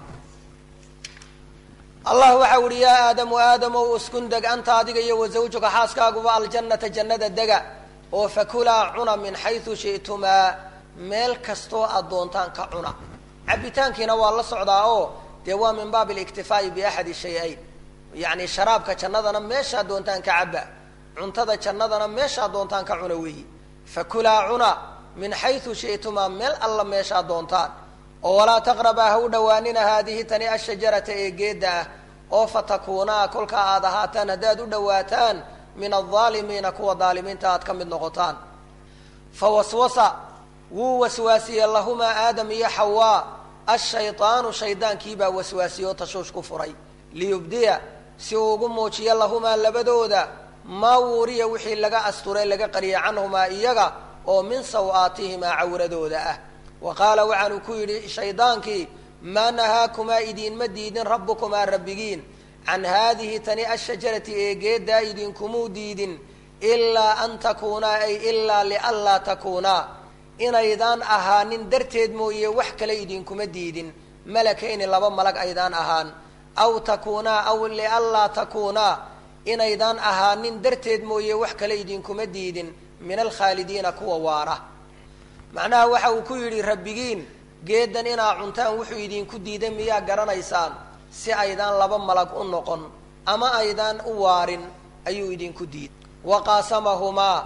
allah waxau ihi yaa aadamu aadamow uskun deg anta adiga iyo wasawjuka xaaskaaguba aljannata jannada dega oo fakulaa cuna min xaysu shi'tumaa meel kastoo aad doontaan ka cuna cabitaankiina waa la socdaa oo dee waa min baab aliktifaa'i biaxadi shay-ayn yacni sharaabka jannadana meeshaad doontaan ka cabba cuntada jannadana meeshaad doontaan ka cuna weeyi fakulaa cuna min xaysu shi'tumaa meel alla meeshaad doontaan oo walaa taqrabaa ha u dhowaanina haadihi tani ashajarata ee geedda ah oo fatakuunaa kolkaa aad ahaataan haddaad u dhowaataan min aldaalimiina kuwa daalimiinta aad ka mid noqotaan fa waswasa wuu waswaasiyey lahumaa aadam iyo xawaa ashaydaanu shaydaankiibaa waswaasiye oo tashuush ku furay liyubdiya si uu ugu muujiyo lahumaa labadooda maa wuuriya wixii laga asture laga qariyay canhumaa iyaga oo min saw-aatihimaa cawradooda ah wa qaala waxaanu ku yidhi shaydaankii maa nahaakumaa idiinma diidin rabbukumaa rabbigiin can haadihi tani ashajarati ee geeddaa idinkumuu diidin ilaa an takuunaa ay ilaa lianlaa takuunaa inaydaan ahaanin darteed mooye wax kale idinkuma diidin malakayni laba malag aydaan ahaan aw takuunaa aw lianlaa takuunaa inaydaan ahaanin darteed mooye wax kale idinkuma diidin min alkhaalidiina kuwa waara macnaha waxa uu ku yidhi rabbigiin geedan inaa cuntaan wuxuu idinku diiday miyaa garanaysaan si aydaan laba malag u noqon ama aydaan u waarin ayuu idinku diiday wa qaasamahumaa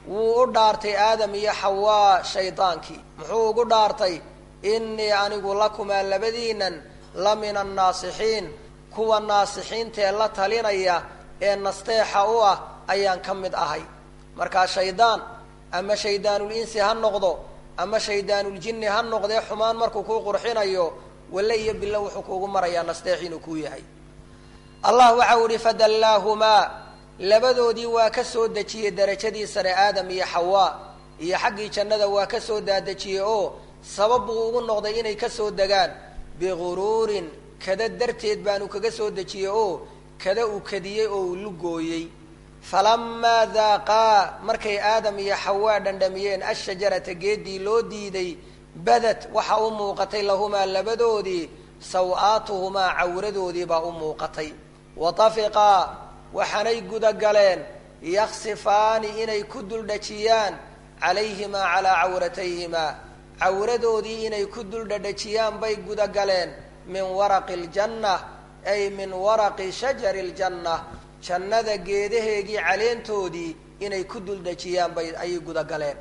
wuu u dhaartay aadam iyo xawaa shaydaankii muxuu ugu dhaartay innii anigu lakumaa labadiinan la min annaasixiin kuwa naasixiintaee la talinaya ee nasteexa u ah ayaan ka mid ahay markaa shaydaan ama shayddaanul insi ha noqdo ama shaydaanuljinni ha noqdee xumaan markuu kuu qurxinayo walle iyo bilo wuxuu kuugu marayaa nasteex inuu kuu yahay allah waxau ihi fadallaahumaa labadoodii waa ka soo dejiyey darajadii sare aadam iyo xawaa iyo xaggii jannada waa ka soo daadejiyey oo sabab buu ugu noqday inay ka soo degaan biguruurin kada darteed baanu kaga soo dejiyey oo kada uu kadiyey oo uu lugooyey falamaa daaqaa markay aadam iyo xawaa dhandhamiyeen ashajarata geeddii loo diiday badad waxa u muuqatay lahumaa labadoodii saw-aatuhumaa cawradoodii baa u muuqatay watafiqaa waxaanay gudagaleen yaksifaani inay ku duldhajiyaan calayhimaa calaa cawratayhimaa cawradoodii inay ku duldhadhajiyaan bay gudagaleen min waraqi aljanna ay min waraqi shajari aljanna jannada geedaheegii caleentoodii inay ku duldhajiyaan bay ayay gudagaleen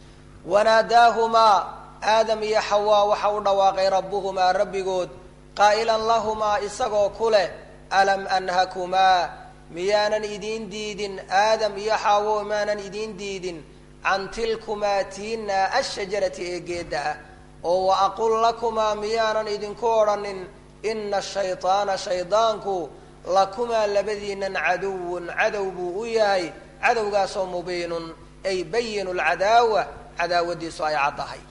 wanaadaahumaa aadam iyo xawaa waxa u dhawaaqay rabbuhumaa rabbigood qaa'ilan lahumaa isagoo ku leh alam anhakumaa miyaanan idiin diidin aadam iyo xaawo maanan idiin diidin can tilkumaa tiinaa ashajarati ee geedda ah oo wa aqul lakumaa miyaanan idinku odhanin ina ashaydaana shaydaanku lakumaa labadiinan caduwun cadow buu u yahay cadowgaasoo mubiinun ay bayinu lcadaawa cadaawadiisu ay caddahay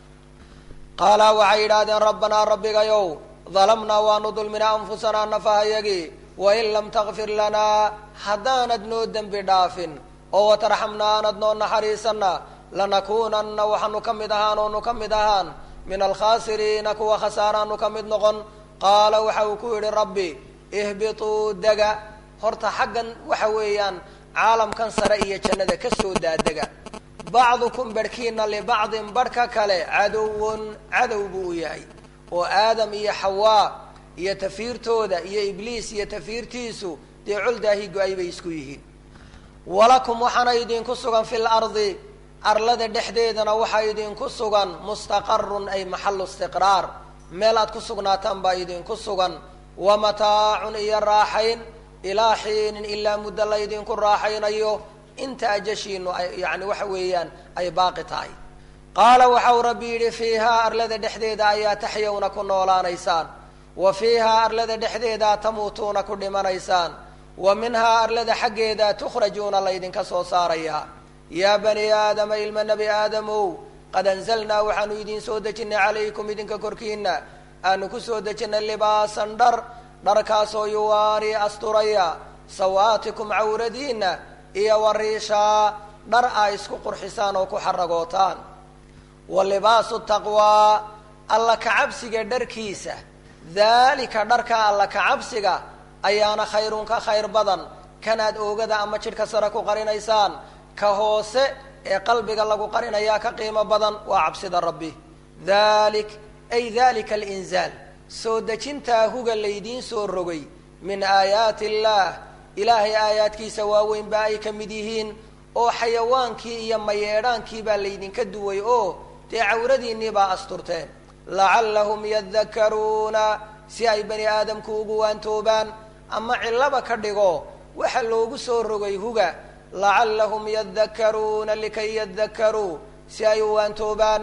qaala waxay yidhaahdeen rabbanaa rabbigayow dalamnaa waanu dulminaa anfusanaa nafahayagii wain lam takfir lanaa haddaanad noo dembi dhaafin oo watarxamna aanad noo naxariisanna lanakuunanna waxaanu ka mid ahaan oonu ka mid ahaan min alkhaasiriina kuwa khasaaraanu ka mid noqon qaala waxa uu ku yidhi rabbi ihbituu dega horta xaggan waxa weeyaan caalamkan sare iyo jannada ka soo daadega bacdukum barhkiina libacdin barhka kale cadowun cadow buu u yahay oo aadam iyo xawaa iyo tafiirtooda iyo ibliis iyo tafiirtiisu dee coldaahi go-ay bay isku yihiin walakum waxaana idinku sugan fi lardi arlada dhexdeedana waxaa idinku sugan mustaqarun ay maxalu istiqraar meel aad ku sugnaataan baa idinku sugan wa mataacun iyo raaxayn ilaa xiinin ilaa muddo laydinku raaxaynayo inta ajashiinu ay yani waxa weeyaan ay baaqi tahay qaala waxau rabbi yidhi fiihaa arlada dhexdeeda ayaa taxyawna ku noolaanaysaan wa fiihaa arlada dhexdeedaa tamuutuuna ku dhimanaysaan wa minhaa arlada xaggeeda tukhrajuuna laydinka soo saarayaa yaa bani aadama ilma nebi aadamow qad anzalnaa waxaanu idiin soo dejinay calaykum idinka korkiina aanu ku soo dejinay libaasan dhar dharkaasoo yuwaari asturaya sawaatikum cawradiina iyo wariishaa dhar aa isku qurxisaan oo ku xaragootaan wa libaasu taqwaa alla kacabsiga dharkiisa daalika dharka alla kacabsiga ayaana khayrun ka khayr badan kanaad oogada ama jidhka sare ku qarinaysaan ka hoose ee qalbiga lagu qarinayaa ka qiimo badan waa cabsida rabbi dalik ay dalika alinzaal soo dejintaa huga laydiin soo rogay min aayaati illaah ilaahay aayaadkiisa waaweyn baa ay ka mid yihiin oo xayawaankii iyo mayeedhaankii baa laydinka duway oo dee cawradiinnii baa asturteen lacallahum yadakaruuna si ay bani aadamku ugu waantoobaan ama cillaba ka dhigo waxa loogu soo rogay huga lacallahum yadakaruuna likay yadakaruu si ay u waantoobaan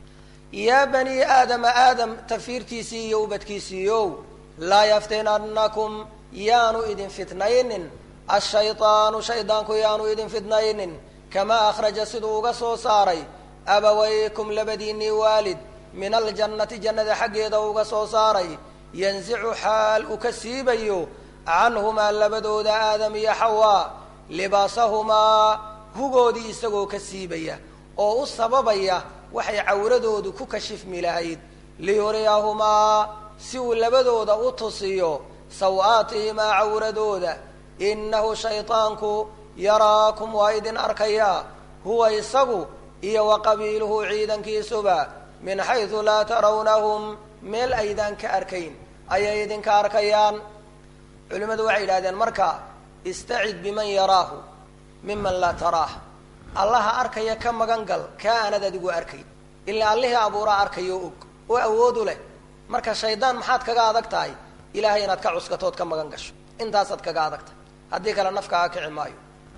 yaa bani aadama aadam tafiirtiisii iyo ubadkiisiiyow laa yaftinannakum yaanu idin fitnaynin ashaydaanu shaydaanku yaanu idin fitnaynin kamaa akhraja siduu uga soo saaray abawaykum labadiinnii waalid min aljannati jannada xaggeeda uga soo saaray yansicu xaal uu ka siibayo canhumaa labadooda aadam iyo xawaa libaasahumaa hugoodii isagoo ka siibaya oo u sababaya waxay cawradoodu ku kashifmi lahayd liyuriyahumaa si uu labadooda u tusiyo saw-aatihimaa cawradooda innahu shaydaanku yaraakum waa idin arkayaa huwa isagu iyo wa qabiiluhu ciidankiisuba min xaysu laa tarawnahum meel aydaan ka arkayn ayay idinka arkayaan culimmadu waxay yidhahdeen marka istacid biman yaraahu miman laa taraah allaha arkaya ka magan gal kaa aanad adigu arkayn ilaa allihii abuuraa arkayo og oo awoodu leh marka shaydaan maxaad kaga adag tahay ilahay inaad ka cuskatood ka magan gasho intaasaad kaga adag tahay haddii kale nafkaaga kici maayo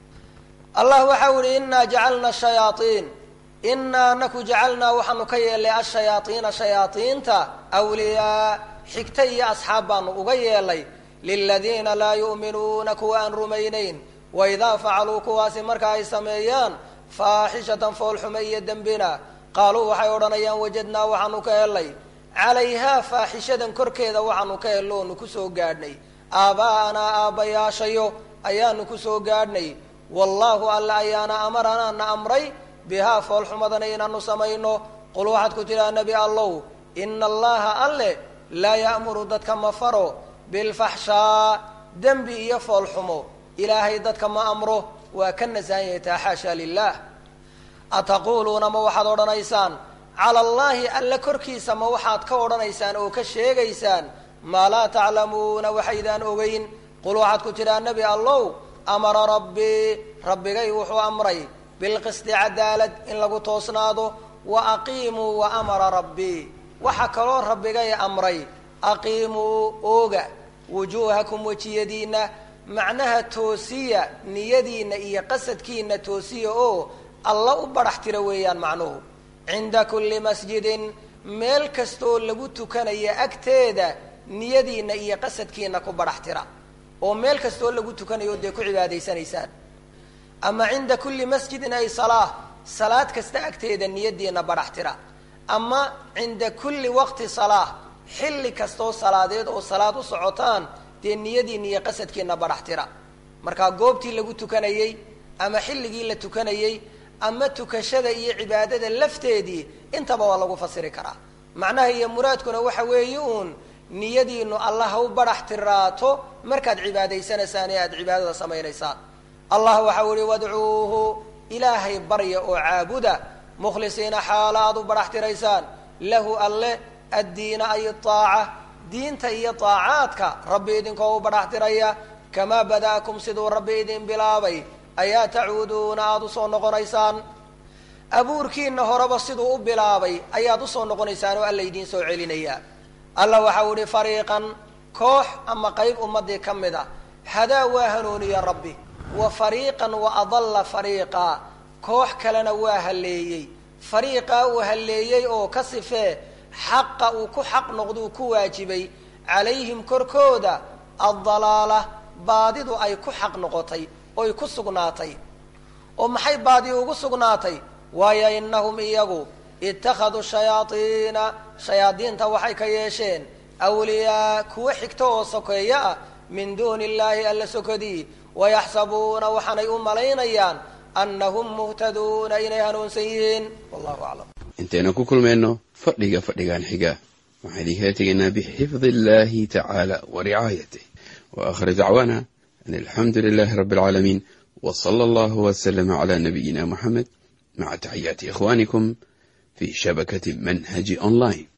allah waxau yihi inaa jacalna shayaaiin inaa anaku jacalnaa waxaanu ka yeelnay ashayaaiina shayaaiinta wliyaa xigta iyo asxaab baanu uga yeelay liladiina laa yu'minuuna kuwa aan rumaynayn waidaa facaluu kuwaasi marka ay sameeyaan faaxishatan foolxume iyo dembina qaaluu waxay odhanayaan wajadnaa waxaanu ka helnay calayhaa faaxishadan korkeeda waxaanu ka hello onu kusoo gaadhnay aaba'anaa aabbayaashayo ayaanu kusoo gaadhnay wallaahu alla ayaana amaranaa na amray bihaa foolxumadana inaanu samayno qul waxaad ku tidhaha nebi allow ina allaha alle laa ya'muru dadka ma faro bilfaxshaa dembi iyo foolxumo ilaahay dadka ma amro waa ka nasahan yahay taa xaasha lilah ataquuluuna ma waxaad odhanaysaan cala allaahi alle korkiisa ma waxaad ka odhanaysaan oo ka sheegaysaan maa laa taclamuuna waxaydaan ogeyn qul waxaad ku tidhaha nebi allow amara rabbii rabbigay wuxuu amray bilqisti cadaalad in lagu toosnaado wa aqiimuu wa amara rabbii waxa kaloo rabbigay amray aqiimuu ooga wujuuhakum wejiyadiinna macnaha toosiya niyadiinna iyo qasadkiina toosiya oo alla u badhax tira weeyaan macnuhu cinda kulli masjidin meel kastooo lagu tukanaya agteeda niyadiinna iyo qasadkiina ku badhax tira oo meel kastooo lagu tukanayo dee ku cibaadaysanaysaan ama cinda kulli masjidin ay salaa salaad kasta agteeda niyadiina badhax tira ama cinda kulli waqti salaa xilli kastoo salaadeed oo salaad u socotaan dee niyadiina iyo qasadkiina badhax tira markaa goobtii lagu tukanayey ama xilligii la tukanayey ama tukashada iyo cibaadada lafteedii intaba waa lagu fasiri karaa macnaha iyo muraadkuna waxa weeye uun niyadiinu allah ha u badhax tiraato markaad cibaadaysanaysaan ee aada cibaadada samaynaysaan allah waxau ihi wadcuuhu ilaahay barya oo caabuda mukhlisiina xaala aad u badhax tiraysaan lahu alle addiina ay aaca diinta iyo aacaadka rabbi idinkoo u badhax tiraya kamaa bada'akum siduu rabbi idin bilaabay ayaa tacuuduuna aada usoo noqonaysaan abuurkiina horeba siduu u bilaabay ayaad usoo noqonaysaan oo alla idiin soo celinaya alla waxau ihi fariiqan koox ama qayb ummadii ka mid a hadaa waa hanuuniya rabbi wa fariiqan wa adalla fariiqa koox kalena waa halleeyey fariiqaa uu halleeyey oo ka sifee xaqa uu ku xaq noqduu ku waajibay calayhim korkooda addalaala baadidu ay ku xaq noqotay oy ku sugnaatay oo maxay baadi ugu sugnaatay waayo innahum iyagu ittakhaduu shayaadiina shayaadiinta waxay ka yeesheen awliyaa kuwa xigto oo sokeeyo ah min duuni illaahi alla sokodii wayaxsabuuna waxaanay u malaynayaan annahum muhtaduuna inay hanuunsan yihiin wallahu aclam intaynu ku kulmayno fadhiga fadhigan xiga waxaan idinkala tegaynaa bixifdi illahi tacaala wa ricaayatih wa aakhir dacwaana an alxamdu lilahi rabbi alcaalamiin w sala allahu waslama cala nabiyina muxamed maca taxiyaati ikhwanikum fi shabakati manhaji online